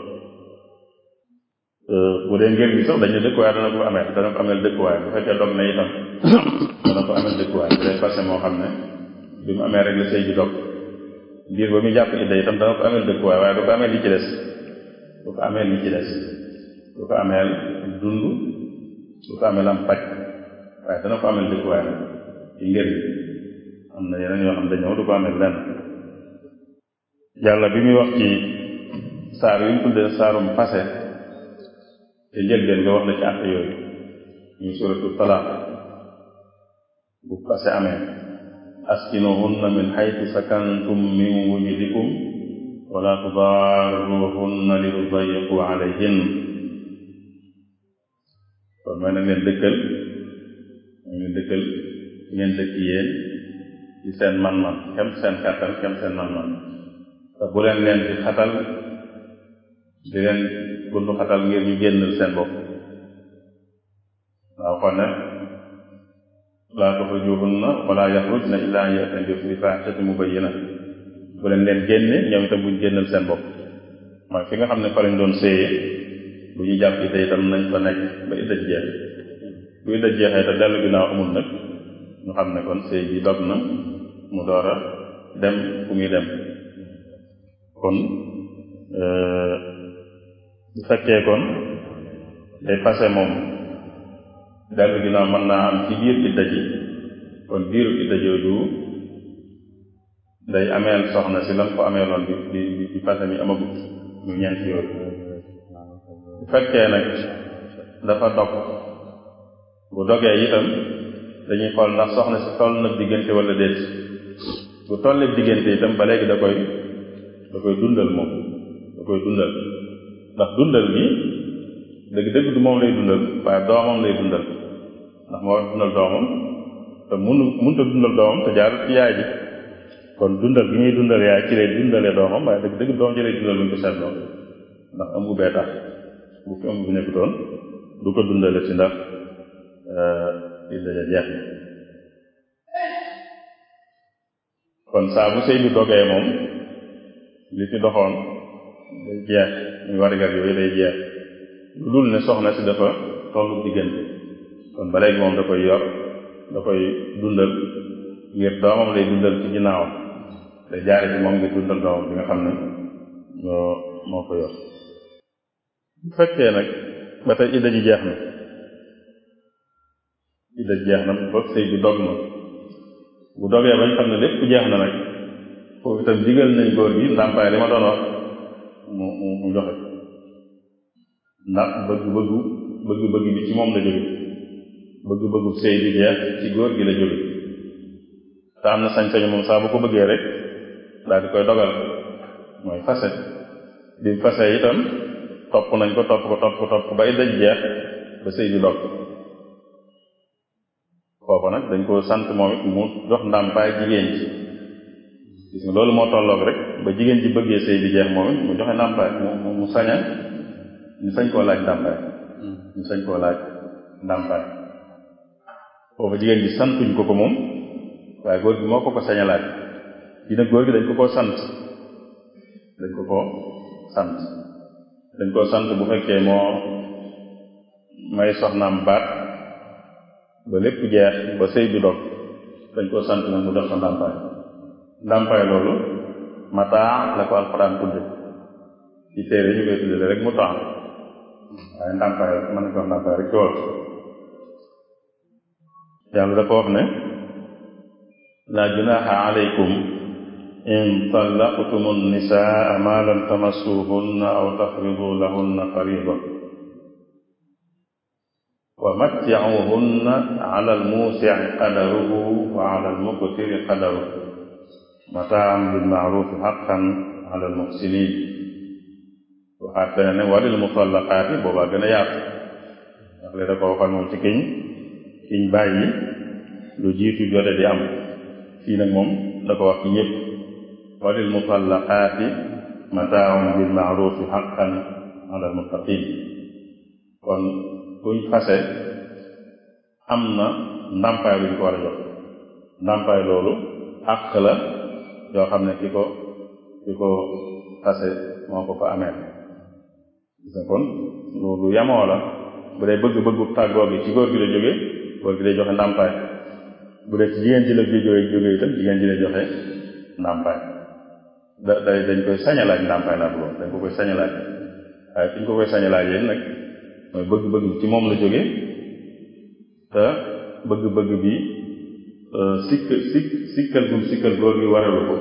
bu dee ngir gi sax dañu dëkkuwaay dana ko amee dana ko ameel dëkkuwaay bu fekkee dog na itam dana ko ameel dëkkuwaay bu dee passé moo xam ne bi mu amee rek la sëy bi dog biir ba muy jàpp idda itam dana ko ameel dëkkuwaay waaye du ko ameel li ci des du ko ameel li ci des du ko ameel dund du ko ameel am paj waaye dana ko ameel dëkkuwaay nag ci ngir gi am na yeneen yoo xam dañoo du ko ameel lenn yàlla bi muy wax ci saar yu mu tuddee saarum passé te njëlbeen nga wax na ci àtte yooyu ñu suratu talaaq bu passé amee askinuhunna min xaytu sakantum min wujudikum wala tudarruhunna li tudayiqu alayhin kon mooy nag leen dëkkal mooy leen dëkkal ngeen dëkk yéen ci seen man-man kem seen kàttan kem seen man-man te bu leen leen di xatal di leen buntu xatal ngir ñu génnal seen bopp waaw kon ne laa tuxrijuhunna wala yaxrujna illa an ya'tina bi faaxishatin mubayyina bu leen leen génne ñoom itam buñ génnal seen bopp mooy fi nga xam ne fa lañ doon séyee bu ñu jàpp ite itam nañ fa nekk ba idda jeex bu idda jeexee te dellu ginnaaw amul nag ñu xam ne kon séy bi dog na mu door a dem fu muy dem kon bu fekkee kon day passé moom dellu ginnaaw mën naa am ci biir idda ji kon biiru idda jooju day ameel soxna si lam ko ameeloon bi bi bi passé mi amagut ñu ñeent yooyu bu fekkee nag dafa dog bu dogee itam dañuy xool ndax soxna si toll nag diggante wala déet bu tollee diggante itam ba léegi da koy da koy dundal moom da koy dundal ndax dundal gi dëgg dëgg du moom lay dundal waaye doomam lay dundal ndax moo war dundal doomam te munu munta dundal doomam te jaarut ci yaay ji kon dundal gi ñuy dundal yaay ci lay dundalee doomam waaye dëgg dëgg doom ji lay dundal bu ñu ko seetloo ndax ëmb bee tax bu fi ëmb bi nekkutoon du ko dundale ci ndax idda ja jeex na kon saa bu sëy bi dogee moom li ci doxoon day jeex muy warigar yooyu day jeex lu dul ne soxna si dafa tollu diggante kon ba léegi moom da koy yor da koy dundal ngir doomam lay dundal ci ginnaawam day jaare ci moom ngir dundal doomam bi nga xam ne moo moo ko yor bu fekkee nag ba tey idda ji jeex na idda ji jeex na ba sëy bi dog na bu dogee bañ xam ne lépp jeex na nag foofu itam digal nañ góor gi ndàmpaay li ma doon wax mu mu mu joxe ndax bëgg-bëggu bëgg-bëgg bi ci moom la jóge bëgg-bëggu sëy bi jeex ci góor gi la jóge te am na sañ-sañu moom saa bu ko bëggee rek daal di koy dogal mooy fase bi fase itam topp nañ ko topp ko topp ko topp ko ba idda jeex ba sëy bi dog foofa nag dañ ko sant moom it mu jox ndàmpaay jigéen ji gis nga loolu moo tolloog rek ba jigéen ji bëggee sëy bi jeex moom it mu joxe ndàmpaay mu mu saña ñu sañ koo laaj ndàmpaay ñu sañ koo laaj ndàmpaay foofa jigéen ji santuñ ko ko moom waaye góor gi moo ko ko sañ a laaj yi nag góor gi dañ ko koo sant dañ ko koo sant dañ koo sant bu fekkee moo may soxnaam baat ba lépp jeex ba sëy bi dog dañ koo sant nag mu def ko ndàmpaay ndàmpaay loolu mataa la ko alxuraan tudde ci téere ñu koy tudde rek mu temps waaye ndàmpaay mën nañ ko wax ndàmpaay rek ci wolof yàlla dafa wax ne la junaha alaykum in tallaqtum nisaa ma lam tamassuhunna aw tafridu lahunna farida wa matti'uhunna ala almusi'i qadaruhu wa ala almuqtiri qadaruhu mataan bil ma'ruf haqqan ala almuhsinin waxaat fene ne walil mutallaqaati boobaa gën a yaatu ndax li da ko waxoon moom ci kiñ kiñ bàyyi lu jiitu jote di am fii nag moom da ko wax ci ñëpp walil mutallaqaati mataaun bil maarufi xaqan ala almuttaqin kon kuñ fase am na ndàmpaay luñ ko war a jox ndàmpaay loolu àq la yoo xam ne ki ko ki ko fase moo ko ko amee gis nga kon lu yamoo la bu dee bëgg-bëggu tàggoo gi ci góor gi la jóge góor gi lay joxe ndàmpaay bu dee ci jigéen ji la gi jóge jóge itam jigéen ji lay joxe ndàmpaay da day dañ koy sañalaaj ndàmpaay laa bëggoon dañ ko koy sañalaaj waaye fi ñu ko koy sañalaaj yéen nag mooy bëgg-bëgg ci moom la jóge te bëgg-bëgg bi sikk sikk sikkal gum sikkal góor gi waralu ko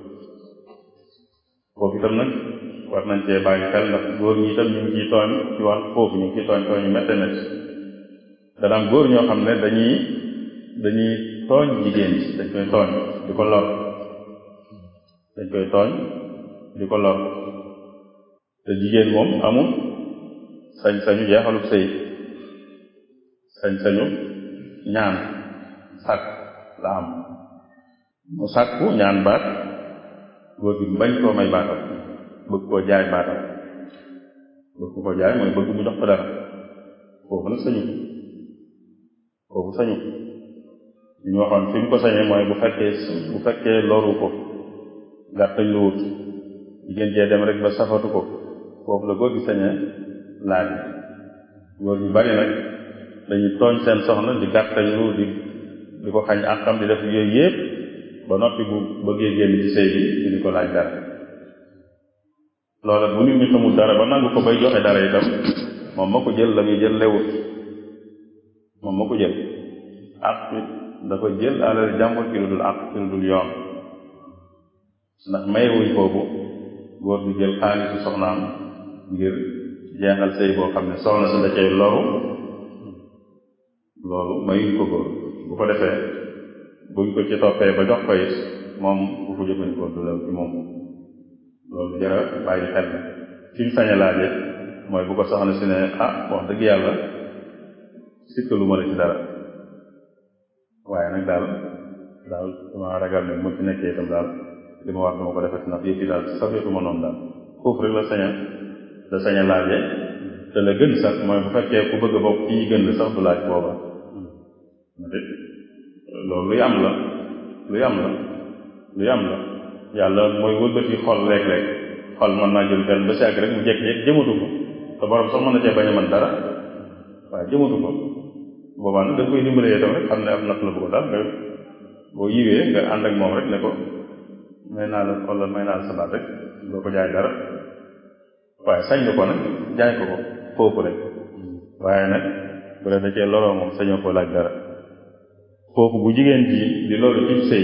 foofu itam nag war nañ cee bàyyi xel ndax góor ñi itam ñu ngi ciy tooñ ci wàll foofu ñu ngi ciy tooñ tooñ yu métte métti dana am góor ñoo xam ne dañuy dañuy tooñ jigéen ci dañ koy tooñ di ko lor dañ koy tooñ di ko lor te jigéen moom amul sañ-sañu jeexalub sëy sañ-sañu ñaan sàkk la am mu sàkku ñaan baat góor gi bañ koo may baatam bëgg koo jaay baatam bëgg koo jaay mooy bëgg mu jox ko dara foofu nag sañu foofu sañu li ñu waxoon fi mu ko sañee mooy bu fekkee bu fekkee loru ko gàttañ lu wut jigéen jee dem rek ba safatu ko foofu la góor gi sañee laaj góor ñu bari nag dañuy tooñ seen soxna di gàttañ lu di di ko xañ àqam di def yooyu yépp ba noppi bu bëggee génn ci sëy bi di ko laaj dara loola bu nit ñi xamul dara ba nangu ko bay joxe dara itam moom ma ko jël la muy jël lewut moom ma ko jël àq dafa jël alal jàmbur ci lu dul àq ci lu dul yoon ndax mayewuñ boobu góor gi jël xaalisu soxnaam ngir jeexal sëy boo xam ne soxna si da cay loru loolu mayuñ ko góor bu ko defee buñ ko ci toppee ba jox ko it moom bu ko jëfandikoo du lew ci moom loolu jara bàyyi xel la fi mu sañ a laaje mooy bu ko soxna si ne ah wax dëgg yàlla sikkalu ma la ci dara waaye nag daal daal dama ragal ne bu ma ci nekkee itam daal li ma war dama ko defati ndax yëf yi daal safeetuma noonu daal foofu rek la sañ a la sañ a laaje te la gën sax mooy bu fekkee ku bëgg a bokk ci ñi gën la sax du laaj booba loolu luy am la luy am la luy am la yàlla mooy wëlbati xol léeg-léeg xol mën naa jël benn ba si àgg rek mu jekk-jekk jëmatu ko te borom sax mën na cee bañ a mën dara waaye jëmatu ko boobaa nag da koy dimbalee itam rek xam ne am natt la bëgg daal nga boo yiwee nga ànd ak moom rek ne ko may naa la wala may naa la sa baat rek doo ko jaay dara waaye sañ nga ko nag jaay ko ko foofu rek waaye nag bu dee da cee loroo moom sañoo ko laaj dara foofu bu jigéen ji di loolu ci sëy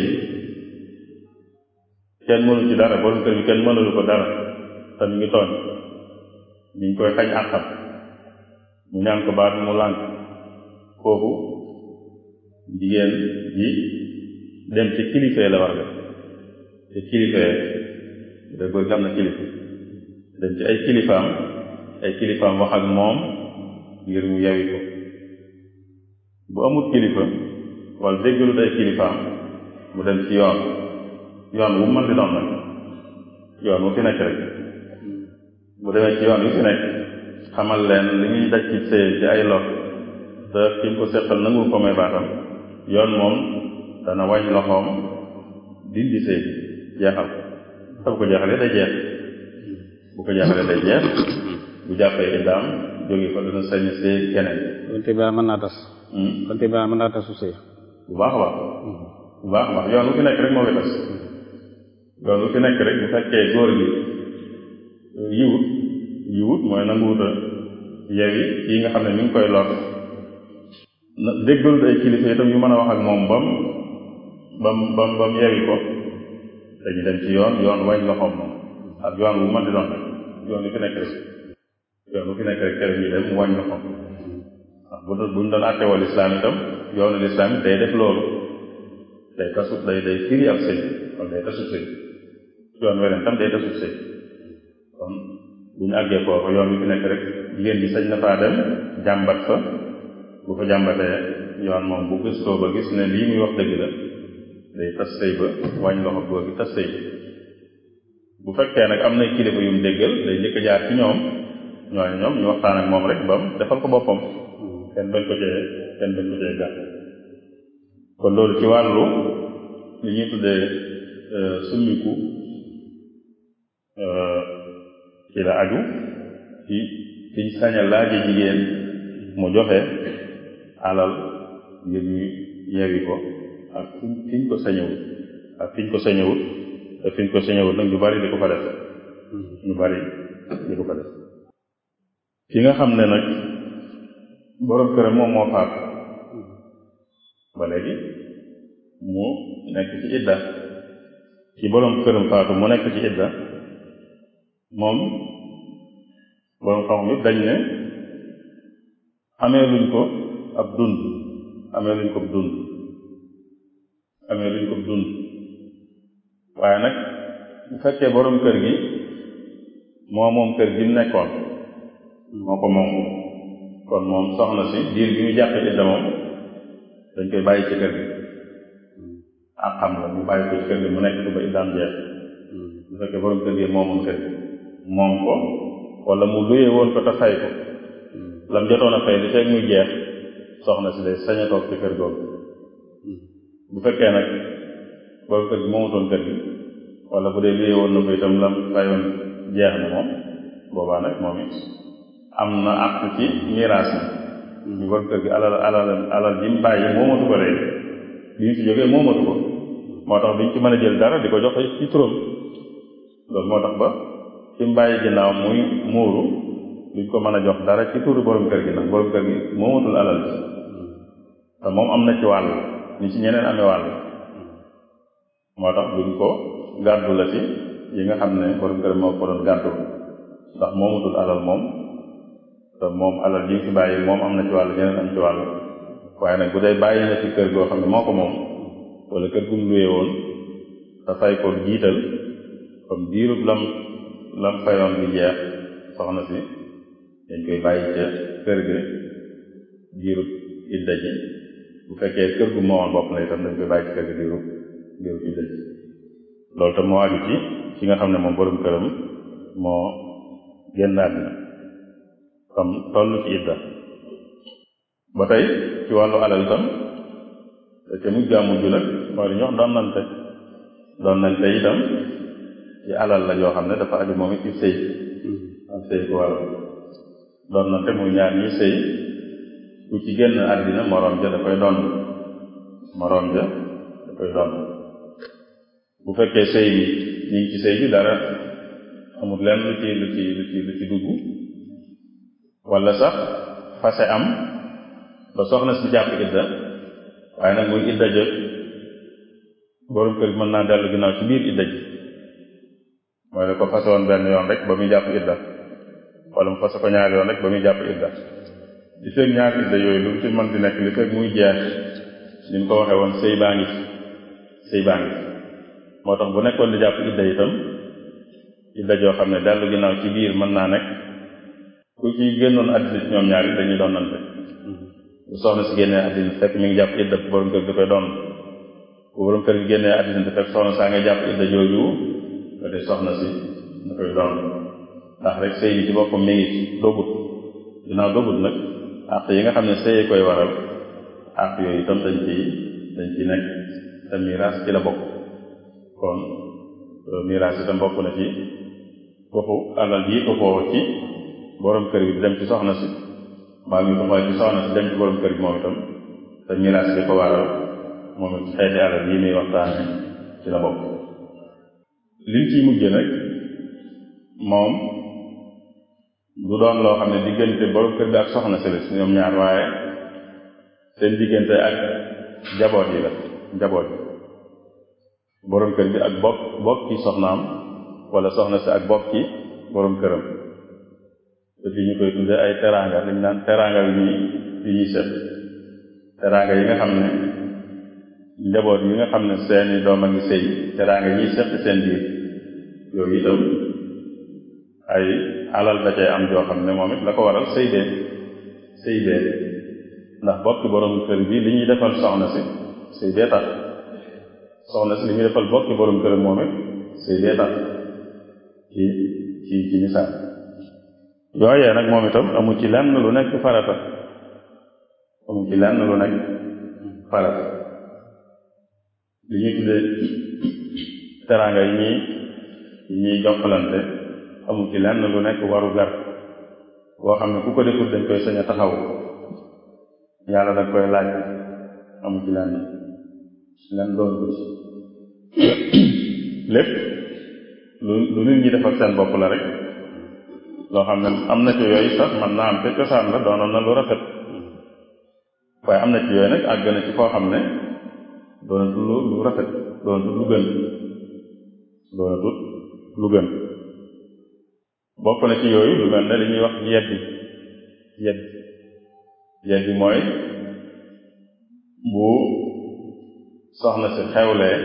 kenn mënu ci dara borom kër bi kenn mënalu ko dara te mi ngi tooñ mi ngi koy xañ àqam ñu ñaan ko baat mu lànk foofu jigéen ji dem ci kilifee la war def ci kilifee da góor gi am na kilifa dem ci ay kilifaam ay kilifaam wax ak moom ngir mu yawi ko bu amul kilifa wala déggalut ay kilifaam mu dem ci yoon yoon wu mën di doon nag yoon wu fi nekk rek bu demee ci yoon yu fi nekk xamal leen li ñuy daj ci sëy ci ay lor te ki ko seqal nangul ko may baatam yoon moom dana wañ loxoom dindi sëy jeexal te bu ko jeexalee day jeex bu ko jeexalee day jeex bu jàppee iddaam jóge fa dana sañ see keneen kon tibaar mën naa tas kon tibaar mën naa tasu sëy bu baax a baax bu baax a baax yoon wu fi nekk rek moo fi tas yoon wu fi nekk rek bu fekkee góor gi yiwut yiwut mooy nanguwuta yewi yi nga xam ne mi ngi koy lor na déggalut ay kilifa itam yu mën a wax ak moom bam bam bam bam yewi ko dañu dem ci yoon yoon wañ loxoom moom ak yoon wu mën di doon rek yoon wu fi nekk rek yoon wu fi nekk rek kere ñu dem wañ loxoom ndax bu doon bu ñu doon àttewoo lislaam itam yoonu lislaam it day def loolu day tasu day day firi ab sëy kon day tasu sëy yoon weneen tam day tasu sëy kon bu ñu àggee foofu yoon wi fi nekk rek jigéen bi sañ na faa dem jàmbat fa bu ko jàmbatee yoon moom bu gëstoo ba gis ne lii muy wax dëgg la day tas sëy ba wàññ loxo góor gi tas sëy bu fekkee nag am na kilifa yu mu déggal day njëkk a jaar ci ñoom ñooñu ñoom ñu waxtaan ak moom rek bam defal ko boppam kenn bañ ko cee kenn bañ ko cee gàtt kon loolu ci wàllu li ñuy tuddee summiku ci la aju ci fiñ sañ a laaje jigéen mu joxe alal ngir ñu yewi ko ak fiñ fiñ ko sañewut ak fiñ ko sañewut te fiñ ko sañewut nag ñu bari di ko fa def ñu bari di ko fa def ki nga xam ne nag borom këram moom moo faat ba léegi mu nekk ci idda ci borom këram faatu mu nekk ci idda moom borom xam yëpp dañ ne amee luñ ko ab dund amee luñ ko ab dund amee luñ ko ab dund waaye nag bu fekkee borom kër gi moo moom kër gi mu nekkoon moo ko moom kon moom soxna si diir bi ñu jàpp idda moom dañ koy bàyyi ci kër gi ak xam la ñu bàyyi ko ci kër gi mu nekk ba iddaam jeex bu fekkee borom kër gi moomoon kër gi moom ko wala mu luyee woon ko te fay ko lam jotoon a fay li fekk muy jeex soxna si day sañ a toog ci kër googu bu fekkee nag borom kër gi moomutoon kër gi wala bu dee luyee woon na ko itam lam fayoon jeex na moom boobaa nag moom it am na àq ci miraas mi ñu borom kër gi alal alal alal ji mu bàyyi moomatu ko léegi bi ñu fi jógee moomatu ko moo tax duñ ci mën a jël dara di ko joxe ci turam loolu moo tax ba ci mu bàyyi ginnaaw muy muuru duñ ko mën a jox dara ci turu borom kër gi nag borom kër gi moomatul alal ji te moom am na ci wàll ni ci ñeneen amee wàll moo tax duñ ko gàddu la ci yi nga xam ne borom kër moo ko doon gàddu ndax moomatul alal moom te moom alal ji fi bàyyi moom am na ci wàll ñeneen am ci wàll waaye nag bu dee bàyyi na ci kër goo xam ne moo ko moom wala kër gum luye woon te fay ko jiital comme diirub lam lam fayoon bi jeex soxna si dañ koy bàyyi ca kër ga diirub idda ji bu fekkee kër gu moomoon bopp na itam dañ koy bàyyi ci kër ga diirub diirub idda ji loolu tam moo aju ci ci nga xam ne moom borom këram moo génn àddina comme toll ci idda ba tey ci wàllu alal itam da ca mujj gaa mujj nag mooy li ñuy wax donnante donnante itam ci alal la yoo xam ne dafa aju moom it ci sëy am sëy ko waral donnante muy ñaar ñi sëy ku ci génn àddina moroom ja da koy donn moroom ja da koy donn bu fekkee sëy bi ñu ngi ci sëy bi dara amul lenn lu ci lu ci lu ci lu ci dugg wala sax fase am ba soxna si jàpp idda waaye nag muy idda jot borom kër gi mën naa dellu ginnaaw ci biir idda ji mooy ne ko fase woon benn yoon rek ba muy jàpp idda wala mu fase ko ñaari yoon rek ba muy jàpp idda li fekk ñaari idda yooyu lu mu ci mën di nekk li fekk muy jeex ni mu ko waxee woon sëy baa ngi fi sëy baa ngi fi moo tax bu nekkoon di jàpp idda itam idda joo xam ne dellu ginnaaw ci biir mën naa nekk ku ci génnoon àddina ci ñoom ñaari dañuy doonante bu soxna si génnee àddina fekk mi ngi jàpp idda borom kër gi koy doon bu borom kër gi génnee àddina te fekk soxna saa nga jàpp idda jooju nga de soxna si nga koy doon ndax rek sëy bi ci boppam mi ngi dogut ginnaaw dogut nag àq yi nga xam ne sëyee koy waral àq yooyu itam dañ ci dañ ci nekk te miraas ci la bokk kon miraas itam bokk na ci waxu alal ji ko foo ci borom kër bi di dem ci soxna si mbaa ñu doxal ci soxna si dem ci borom kër bi moom itam te miraas bi ko waral moom it xeeti alal yi muy waxtaane ci la bokk liñ ciy mujje nag moom du doon loo xam ne diggante borom kër bi ak soxna si la si ñoom ñaar waaye seen diggante ak njaboot yi la njaboot yi borom kër bi ak bokk bokk ci soxnaam wala soxna si ak bokk ci borom këram te fi ñu koy tuddee ay teraanga liñ naan teraanga yu ñuy yu ñuy set teraanga yi nga xam ne njaboot yi nga xam ne seeni doom a ngi sëy teraanga ñiy seq seen biir yooyu itam ay alal da cay am joo xam ne moom it la ko waral sëy bee sëy bee ndax bokki borom kër bi li ñuy defal soxna si sëy bee tax soxna si li ñuy defal bokki borom këram moom it sëy bee tax ci ci ci misaal yooyee nag moom itam amu ci lenn lu nekk farata amu ci lenn lu nekk farata li ñuy tuddee teraanga yi ñuy yi ñuy jokkalante amu ci lenn lu nekk waru gar boo xam ne ku ko defut dañ koy sañ a taxaw yàlla da koy laaj amu ci lenn lenn doon ko ci lépp lu lu nit ñi defal seen bopp la rek loo xam ne am na ci yooyu sax man naa am te cosaan la doonoon na lu rafet waaye am na ci yooyu nag àgg na ci foo xam ne doonatul lu lu rafet doonatul lu gën doonatul lu gën bokk na ci yooyu lu mel ne li ñuy wax yeddi yeddi yeddi mooy bu soxna si xewlee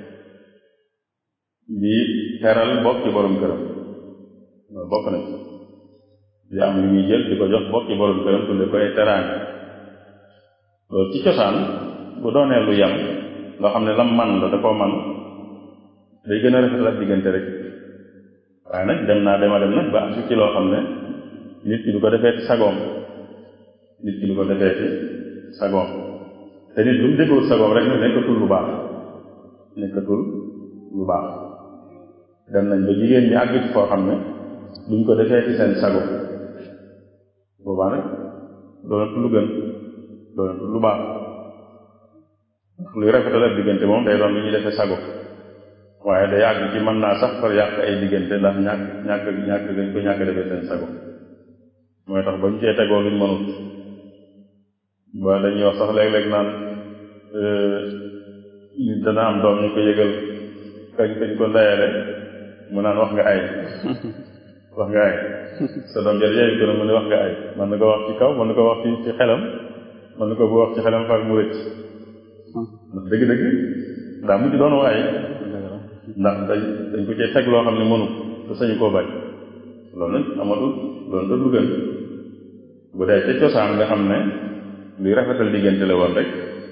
di teral bokki borom këram loolu bokk na ci di am lu ñuy jël di ko jox bokki borom këram tudde ko ay teraanga loolu ci cosaan bu doonee lu yem loo xam ne lam man la da koo man day gën a rafetal ak diggante rek waaye nag dem naa dema dem nag ba am ci loo xam ne nit ki du ko defee ci sagoom nit ki du ko defee ci sagoom te nit lu mu déggul sagoom rek nekkatul lu baax nekkatul lu baax dem nañ ba jigéen ñi àgg ci foo xam ne duñ ko defee ci seen sago boobaa nag doonatul lu gën doonatul lu baax luy rafetal ak diggante moom day doon lu ñuy defee sago waaye day àgg ci mën naa sax far yàq ay diggante ndax ñàkk ñàkk ñàkk dañ ko ñàkk defee seen sago mooy tax ba ñu cee tegoo luñ mënut ba dañuy wax sax léeg-léeg naan nit dana am doom ñu ko yëgal kañ kañ ko ndayale mu naan wax nga ay wax nga ay sa doom jar yeeyu ko na mu ne wax nga ay man na ko wax ci kaw man na ko wax ci ci xelam man na ko bu wax ci xelam far mu rëcc ndax dëgg-dëgg daa mujj doon waay ndax dañ dañ ko cee teg loo xam ne mënu te sañu koo bañ loolu nag amatul loolu da lu gën bu dee ca cosaan nga xam ne luy rafetal diggante la woon rek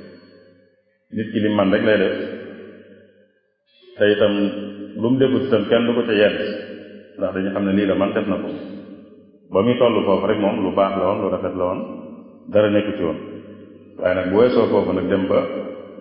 nit ki li man rek lay def te itam lu mu defut itam kenn du ko ca yedd ndax dañu xam ne lii la man def na ko ba muy toll foofu rek moom lu baax la woon lu rafet la woon dara nekku ci woon waaye nag bu weesoo foofu nag dem ba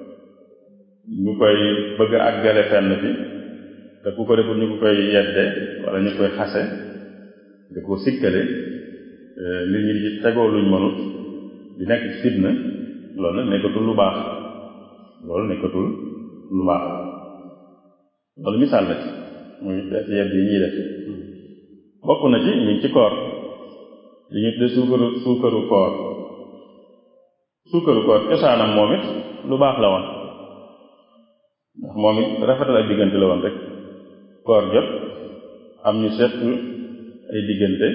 ñu koy bëgg a àggale fenn fi te ku ko defut ñu ko koy yedde wala ñu koy xase di ko sikkale nit ñi di tegoo luñ mënut di nekk ci fitna loolu nag nekkatul lu baax loolu nekkatul lu baax loolu misaal la ci muy def yedd yi ñuy def bokk na ci ñu ngi ci koor li ñu tudde suukaru suukaru koor suukaru koor cosaanam moom it lu baax la woon ndax moom it rafetal ak diggante la woon rek koor jot am ñu seq ay diggante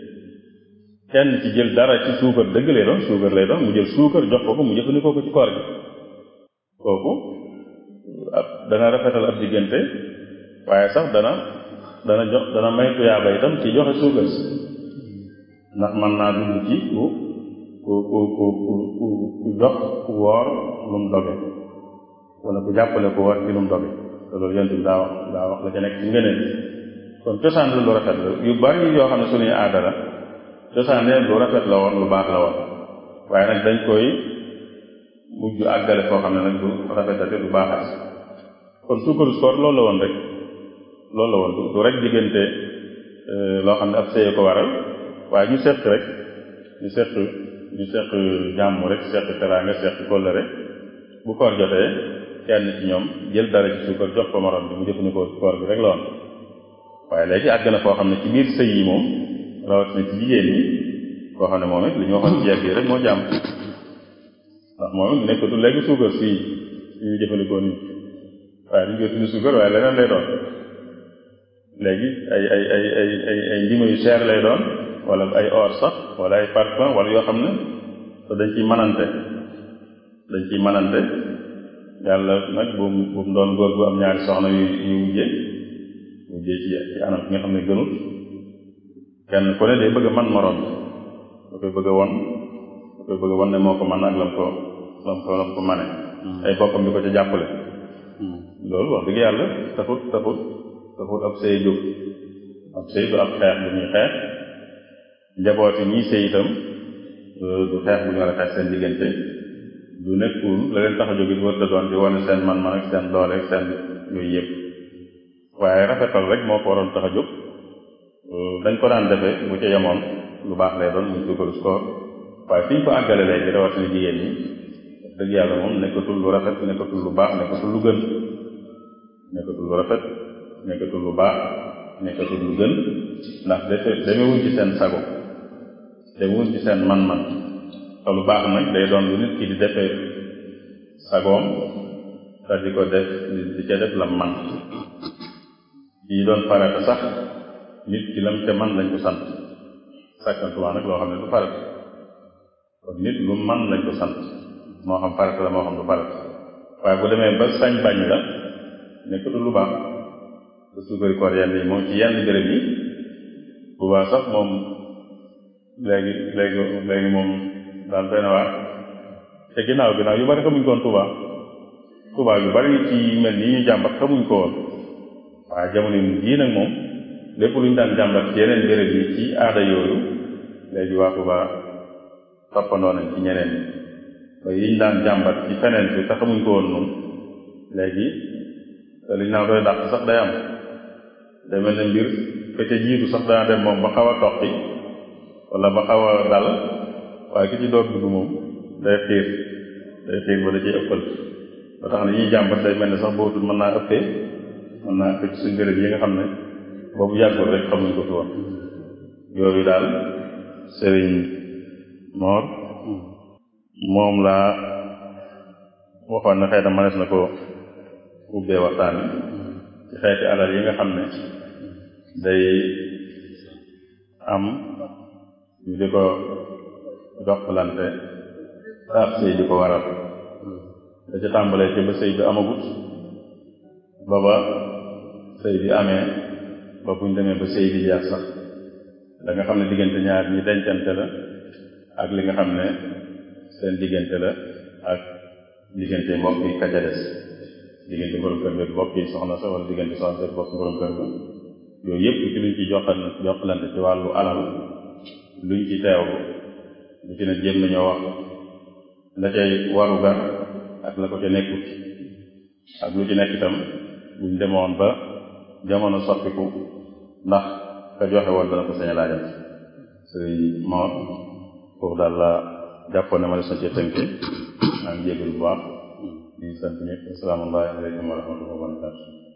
kenn ci jël dara ci suukar dëgg lay doon suukar lay doon mu jël suukar jox ko ko mu jëfandikoo ko ci koor gi kooku ab dana rafetal ab diggante waaye sax dana dana jox dana may tuyaaba itam ci joxe suukar si ndax mën naa dugg ci ku ku ku ku ku ku jox ku woor lu mu doge wala ku jàppale ku woor ci lu mu doge te loolu yonent bi daa wax daa wax la ca nekk ci ngëneel kon cosaan la lu rafet la yu bari yoo xam ne suñuy aada la cosaan lu rafet la woon lu baax la woon waaye nag dañ koy mujj àggale foo xam ne nag du rafetate du baaxat kon suukaru koor loolu la woon rek loolu la woon du rek diggante loo xam ne ab sëye ko waral waaye ñu seq rek ñu seq ñu seq jàmm rek seq teraanga seq kóllëre bu koor jotee kenn ci ñoom jël dara ci suukar jox ko morom bi mu jëfandikoo ci koor bi rek la woon waaye léegi àgg na foo xam ne ci biir sëy yi moom rawatina ci jigéen ñi koo xam ne moom it li ñu waxoon ci yegg yi rek moo jàmm ndax moom it nekkatul léegi suukar fii li ñu jëfandikoo nii waaye duñ koy tudd suukar waaye leneen lay doon léegi ay ay ay ay ay ay ndima yu cher lay doon wala ay or sax wala ay parfum wala yoo xam ne te dañ ciy manante dañ ciy manante yàlla nag bu mu bu mu doon góor gu am ñaari soxna yu yu wujje wujje ci ci anam ki nga xam ne gënut kenn ku ne day bëgg a man moroom da koy bëgg a won da koy bëgg a won ne moo ko man ak lam ko lam ko lam ko mane ay bokkam di ko ca jàppale loolu wax dëgg yàlla taxut taxut taxut ab sëy jóg ab sëy du ab xeex bu ñuy xeex njabooti ñii sëy itam du xeex bu ñu war a xeex seen diggante du nekkul la leen tax a jóg it wër da doon di wane seen man-man ak seen doole ak seen yooyu yëpp waaye rafetal rek moo ko waroon tax a jóg dañ ko daan defee bu ca yemoon lu baax lay doon muy suukaru koor waaye fi ñu ko àggale léegi rawatina jigéen ñi dëgg yàlla moom nekkatul lu rafet nekkatul lu baax nekkatul lu gën nekkatul lu rafet nekkatul lu baax nekkatul lu gën ndax defe demewuñ ci seen sago demewuñ ci seen man-man te lu baax nag day doon lu nit ki di defee sagoom te di ko def di ca def la man yi doon farata sax nit ki lam ca man lañ ko sant sàkkantumaa nag loo xam ne du farata kon nit lu man lañ ko sant moo xam farata la moo xam du farata waaye bu demee ba sañ bañ la nekkatul lu baax ba suukari koor yenn yi moom ci yenn béréb yi bu baax sax moom léegi léegi léegi moom daal doy na waar te ginnaaw ginnaaw yu bari xamuñ ko woon Tuubaa Tuubaa yu bari ci mel nii ñu jàmbat xamuñ ko woon waaye jamono yi jii nag moom lépp lu ñu daan jàmbat ci yeneen béréb yi ci aada yooyu léegi waa Tuubaa toppandoo nañ ci ñeneen ñi ba yiñ daan jàmbat ci feneen bi te xamuñ ko woon noonu léegi te liñ naan koy dàq sax day am day mel ne mbir ka ca jiitu sax dana dem moom ba xaw a toqi wala ba xaw a dal waaye ki ci door dugg moom day xiir day xiir ba da ciy ëppal ba tax na ñuy jàmbat day mel ne sax bootul mën naa ëppee mën naa ëppee ci suñ béréb yi nga xam ne boobu yàggul rek xamuñ ko fi woon yooyu daal sëriñ Moor moom laa waxoon na xëy na mënees na ko ubbee waxtaan wi ci xeeti alal yi nga xam ne day am ñu di ko jokkalante taab sëy di ko waral da ca tàmbalee ci ba sëy bi amagut ba ba sëy bi amee ba buñ demee ba sëy bi jeex sax da nga xam ne diggante ñaar ñi dencante la ak li nga xam ne seen diggante la ak diggante mbokk yi ka ca des diggante borom kër bi mbokk yi soxna sa wala diggante soxna sa mbokk borom kër ba yooyu yëpp ci luñ ci joxal jokkalante ci wàllu alal luñ ci teewlu lu ci ne jéem nañoo wax la cay waru gar ak la ko ca nekkut ak lu ci nekk itam buñ demoon ba jamono soppiku ndax ka joxe woon dana ko sañ a laajal sëriñ Mor foofu daal la jàppoon ne ma des na cee tënk maa ngi jégalu bu baax di sant ñëpp asalaamaaleykum wa rahmatulah wa barakatu